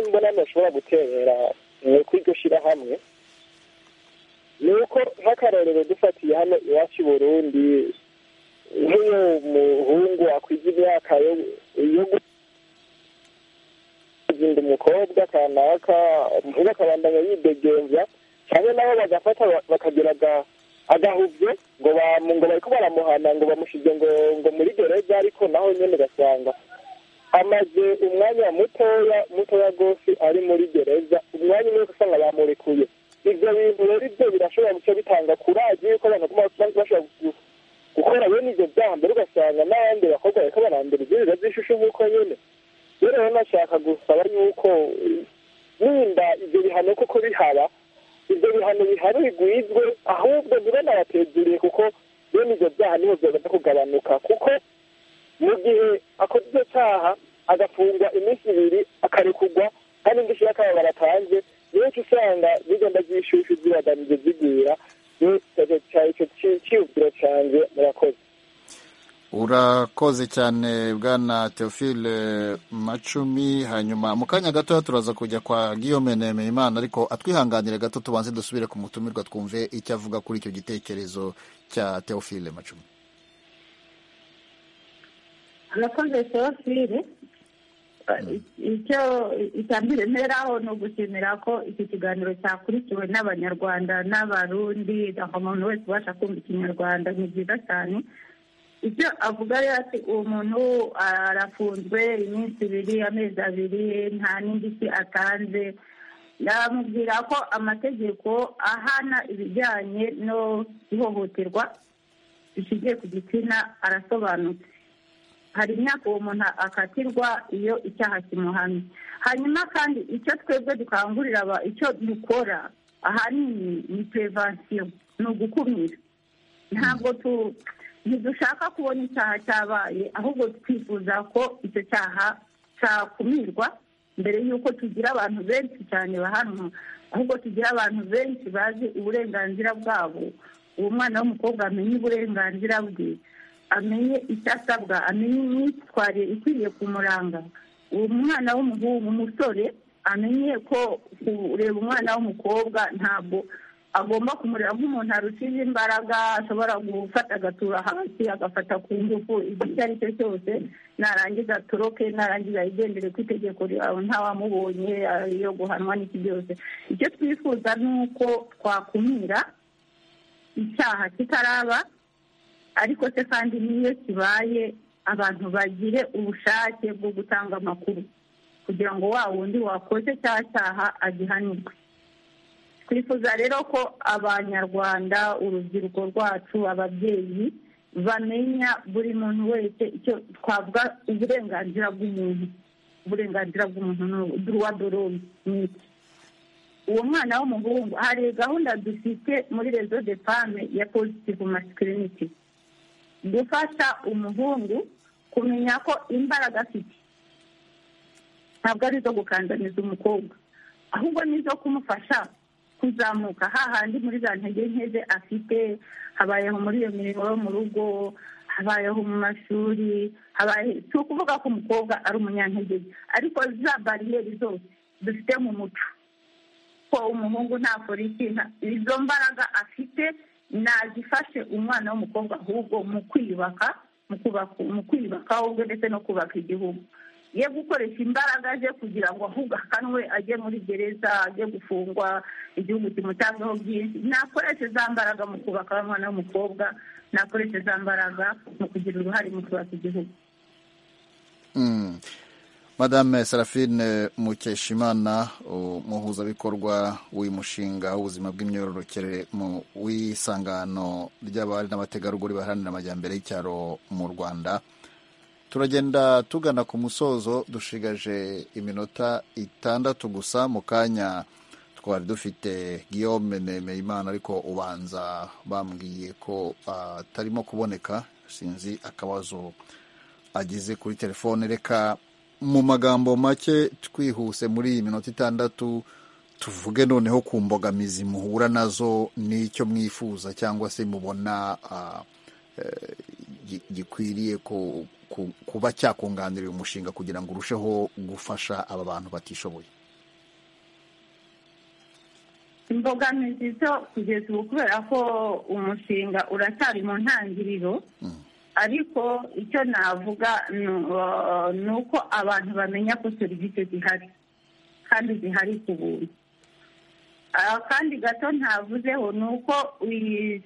S3: mbona ntashobora gutera ni uko iryo shyirahamwe ni uko nk'akarorero dufatiye hano iwacu i burundi nk'iyo umuhungu akwiza imyaka yo guzinda umukobwa kanaka umuhungu akabandanya yidegembya cyangwa nabo bagafata bakagira agahubye ngo ngo bari ko baramuhana ngo bamushyize ngo muri gereza ariko naho nyine ugasanga
S10: amaze umwanya mutoya mutoya rwose ari muri gereza umwanya umwe usanga bamurekuye ibyo bintu rero ibyo birashobora guca bitanga kuraje yuko abantu baguma bashobora gukora bene ibyo byaha mbere ugasanga n'abandi bakobwa bariko barandura izirira z'ishusho nk'uko nyine rero rero nashaka gusaba yuko ninda ibyo bihano koko bihaba ibyo bihano bihari bigwizwe ahubwo bibe nabatezuriye kuko bene ibyo byaha niho byaza kugabanuka kuko mu gihe akoze icyo cyaha agafungwa iminsi ibiri akarekurwa kandi indishyi y'akababaro atanze benshi usanga zigenda zishyushyu zibagamije zigwira icyo cyiyumviro cyanjye murakoze
S1: urakoze cyane bwana teofile macumi hanyuma mu kanya gatoya turaza kujya kwa guillaume nemeyimana ariko atwihanganire gato tubanze dusubire ku mutumirwa twumve icyo avuga kuri icyo gitekerezo cya teofile macumi
S7: arakoze serofire icyo itambire nteraho ni ugushimira ko iki kiganiro cyakurikiwe n'abanyarwanda n'abarundi aho umuntu wese ubasha kumva ikinyarwanda ni byiza cyane ibyo avuga rero ati uwo muntu arafunzwe iminsi ibiri amezi abiri nta n'indishyi atanze ndamubwira ko amategeko ahana ibijyanye no ihohoterwa rishingiye ku gitsina arasobanutse hari imyaka uwo muntu akatirwa iyo icyaha kimuhamye hanyuma kandi icyo twebwe dukangurira icyo dukora ahanini ni perevansiyo ni ugukumira ntabwo ntidushaka kubona icyaha cyabaye ahubwo twifuza ko icyo cyaha cyakumirwa mbere y'uko tugira abantu benshi cyane bahanwa ahubwo tugira abantu benshi bazi uburenganzira bwabo uwo mwana w'umukobwa amenye uburenganzira bwe amenye icyo asabwa amenye imyitwarire ikwiriye kumuranga uwo mwana w'umuhungu umusore amenye ko kureba umwana w'umukobwa ntabwo agomba kumureba nk'umuntu arushije imbaraga ashobora gufata agatura hasi agafata ku ngufu igihe icyo ari cyo cyose narangiza atoroke narangiza yigendere ku itegeko ryawe ntawamubonye yo guhanwa n'iki byose icyo twifuza ni uko twakumira icyaha kitaraba ariko se kandi n'iyo kibaye abantu bagire ubushake bwo gutanga amakuru kugira ngo wa wundi wakoze cya cyaha agihanirwe twifuza rero ko abanyarwanda urubyiruko rwacu ababyeyi bamenya buri muntu wese icyo twavuga uburenganzira bw'umuntu uburenganzira bw'umuntu duruwa dorome ni iki uwo mwana w'umuhungu hari gahunda dufite muri rezo de fame ya pozitivu masikiriniti gufasha umuhungu kumenya ko imbaraga afite ntabwo ari izo gukandamiza umukobwa ahubwo ni izo kumufasha kuzamuka hahandi muri za ntege nkeze afite habayeho muri iyo mirimo yo mu rugo habayeho mu mashuri si ukuvuga ko umukobwa ari umunyantege ariko za bariyeri zose dufite mu muco ko umuhungu ntakora ikintu izo mbaraga afite nazifashe umwana w'umukobwa ahubwo mu kwiyubaka mu kwiyubaka ahubwo ndetse no kubaka igihugu ye gukoresha imbaraga ze kugira ngo ahubwo akanwe ajye muri gereza ajye gufungwa igihugu kimutanzeho byinshi nakoreshe za mbaraga mu kubaka umwana w'umukobwa nakoreshe za mbaraga mu kugira uruhare mu kubaka igihugu
S1: madame serafine mukeshimana umuhuzabikorwa w'uyu mushinga w'ubuzima bw'imyororokere mu w'isangano ry'abari n'abategarugori baharanira amajyambere y'icyaro mu rwanda turagenda tugana ku musozo dushigaje iminota itandatu gusa mu kanya twari dufite guillaume nemeyimana ariko ubanza bambwiye ko atarimo kuboneka sinzi akabazo agize kuri telefone reka mu magambo make twihuse muri iyi minota itandatu tuvuge noneho ku mbogamizi muhura nazo n'icyo mwifuza cyangwa se mubona gikwiriye kuba cyakunganira uyu mushinga kugira ngo urusheho gufasha aba bantu batishoboye
S7: imbogamizi zo kugeza ubu kubera ko umushinga uracyari mu ntangiriro ariko icyo navuga ni uko abantu bamenya ko serivisi zihari kandi zihari ku buntu akandi gato ntavuzeho ni uko iyi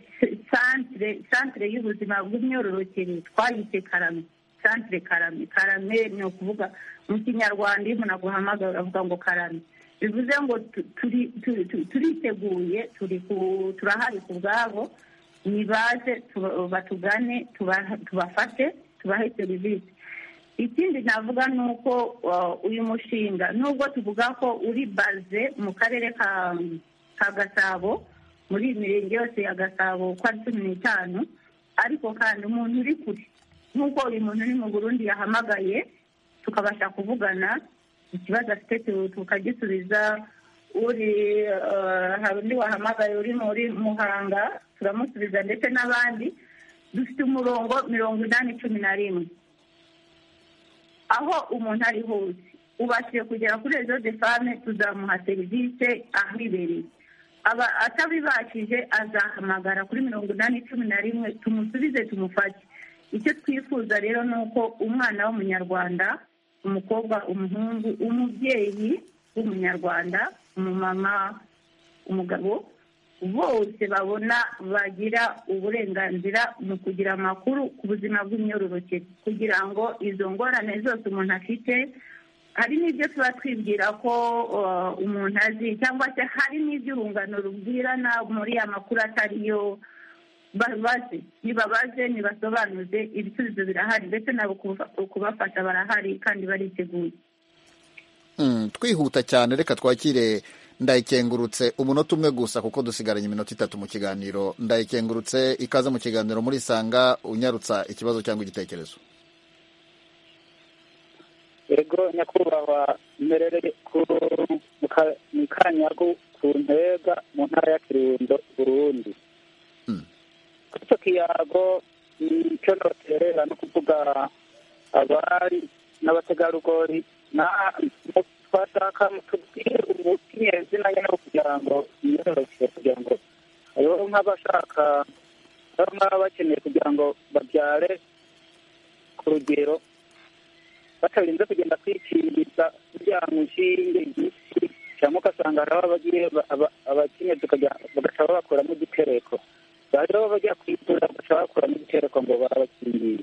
S7: santire y'ubuzima bw'imyororokere twayise karame santire karame karame ni ukuvuga mu kinyarwanda iyo umuntu aguhamagaye uravuga ngo karame bivuze ngo tu- turi- tu- tu- turiteguye turi ku- turahari ku bwabo nibaze tuba- batugane tuba- tubafashe tubahe serivisi ikindi navuga ni uko uh, uyu mushinga nubwo tuvuga ko uri baze mu karere ka ka gasabo muri iyi mirenge yose ya gasabo uko ari cumi n'itanu ariko kandi umuntu uri kure nk'uko uyu muntu uri mu burundi yahamagaye tukabasha kuvugana ikibazo afite tu- tukagisubiza uri eh, hari undi wahamagaye uri muri muhanga turamusubiza ndetse n'abandi dufite umurongo mirongo inani cumi na rimwe aho umuntu ari hose ubashije kugera kuri rezo de fame tuzamuha serivisi ahibereye aba atabibakije azahamagara kuri mirongo inani cumi na rimwe tumusubize tumufate icyo twifuza rero ni uko umwana w'umunyarwanda umukobwa umuhungu umubyeyi w'umunyarwanda umumama umugabo bose babona bagira uburenganzira mu kugira amakuru ku buzima bw'imyororokere kugira ngo izo ngorane zose umuntu afite hari n'ibyo tuba twibwira ko uh, umuntu azi cyangwa se hari n'ibyo urungano rubwirana muri ya makuru atari yo babaze nibabaze nibasobanuze ibisubizo birahari ndetse nabo kuba- kubafasha barahari kandi bariteguye
S1: Mm, twihuta cyane reka twakire ndayikengurutse umunota umwe gusa kuko dusigaranye iminota itatu mu kiganiro ndayikengurutse ikaze mu kiganiro murisanga unyarutsa ikibazo cyangwa igitekerezo
S6: yego nyakubahwa mperere ku mu ka- mu kanyaru ku ntega mu ntara ya kirundo burundi kuri icyo kiyago nicyo noterera no kuvuga abari n'abategarugori na- twashaka mutubwire ubukinyazina nyine bwo kugira ngo yiyororoke kugira ngo hariho nk'abashaka hariho nk'aba bakeneye kugira ngo babyare ku rugero batarinze kugenda kwikingiriza kugira ngo inshinge igisi cyangwa ugasanga hariho abagiye abakinnyi bagaca babakuramo igitereko rero bajya kwivura bagaca babakuramo igitereko ngo barabakingiye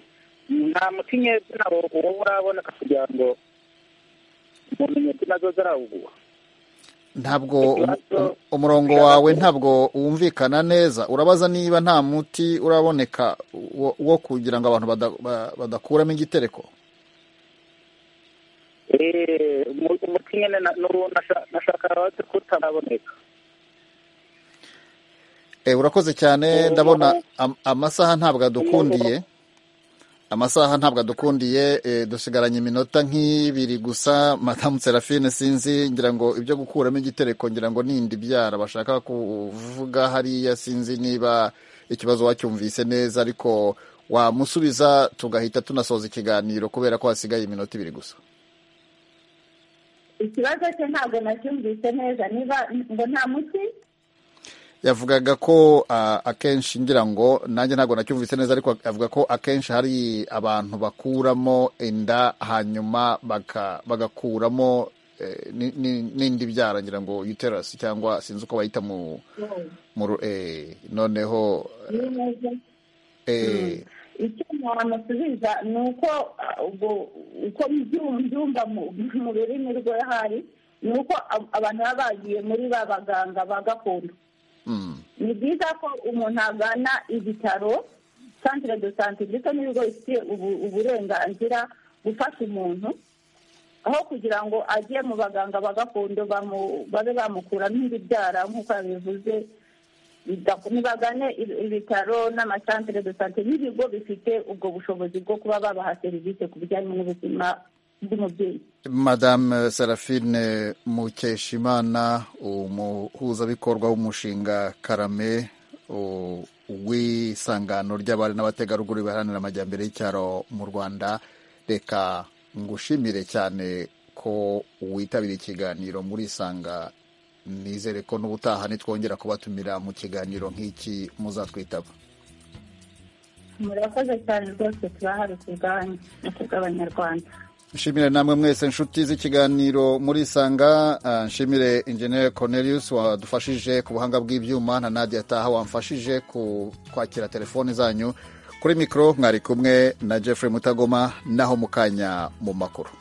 S6: nta mutinyezina wo uba uraboneka kugira ngo umuntu nyezina zo zarawubuha
S1: ntabwo umu- umu- umurongo wawe ntabwo wumvikana neza urabaza niba nta muti uraboneka wo, wo kugira ngo abantu bada, ba- badakuramo igitereko
S6: Eh, umu- umuti nyine na- n'uwo nasha- nashaka wazi ko utaraboneka
S1: Eh, urakoze cyane ndabona am- amasaha ntabwo adukundiye amasaha ntabwo adukundiye eh, dusigaranye iminota nk'ibiri gusa madamu serafine sinzi ngira ngo ibyo gukuramo igitereko ngira ngo nindi byara bashaka kuvuga hariya sinzi niba ikibazo wacyumvise neza ariko wamusubiza tugahita tunasoza ikiganiro kubera ko hasigaye iminota ibiri gusa
S7: ikibazo cye ntabwo nacyumvise neza niba ngo nta muti
S1: yavugaga ko ah, akenshi ngira ngo nanjye ntabwo nacyumvise neza ariko avuga ko akenshi hari abantu bakuramo inda hanyuma baka- bagakuramo eh, ni- ni- n'indi byara ngira ngo uterasi cyangwa sinzi uko bayita mu mu ru- eh, noneho
S7: ni neza
S1: eh,
S7: icyo namusubiza ni uko ah, ubwo- uko mbyum- mbyumva mu mu rurimi rwe hari ni uko ab- abantu baba bagiye muri ba baganga ba gakondo
S1: mm,
S7: ni byiza ko umuntu agana ibitaro santire do sante ndetse n'ibigo bifite ubu- uburenganzira gufasha umuntu aho kugira ngo ajye mu baganga ba gakondo bamu- babe bamukuramo ibibyara nk'uko yabivuze bida- nibagane ibi- ibitaro n'amasantire do sante n'ibigo bifite ubwo bushobozi bwo kuba babaha serivisi ku bijyanye n'ubuzima bw'umubyeyi
S1: madame serafine mukeshimana umuhuzabikorwa w'umushinga karame u- w'isangano ry'abari n'abategarugori baharanira amajyambere y'icyaro mu rwanda reka ngushimire cyane ko witabiriye ikiganiro muri isanga nizere ko n'ubutaha nitwongera kubatumira mu kiganiro nk'iki muzatwitaba
S7: murakoze cyane rwose turahari ku bwanyu no ku bw'abanyarwanda
S1: nshimire namwe mwese inshuti z'ikiganiro muri isanga ah, nshimire injeniyeri cornelius wadufashije ku buhanga bw'ibyuma na nadia taha wamfashije ku kwakira telefoni zanyu kuri mikoro mwari kumwe na jeffrey mutagoma naho mu kanya mu makuru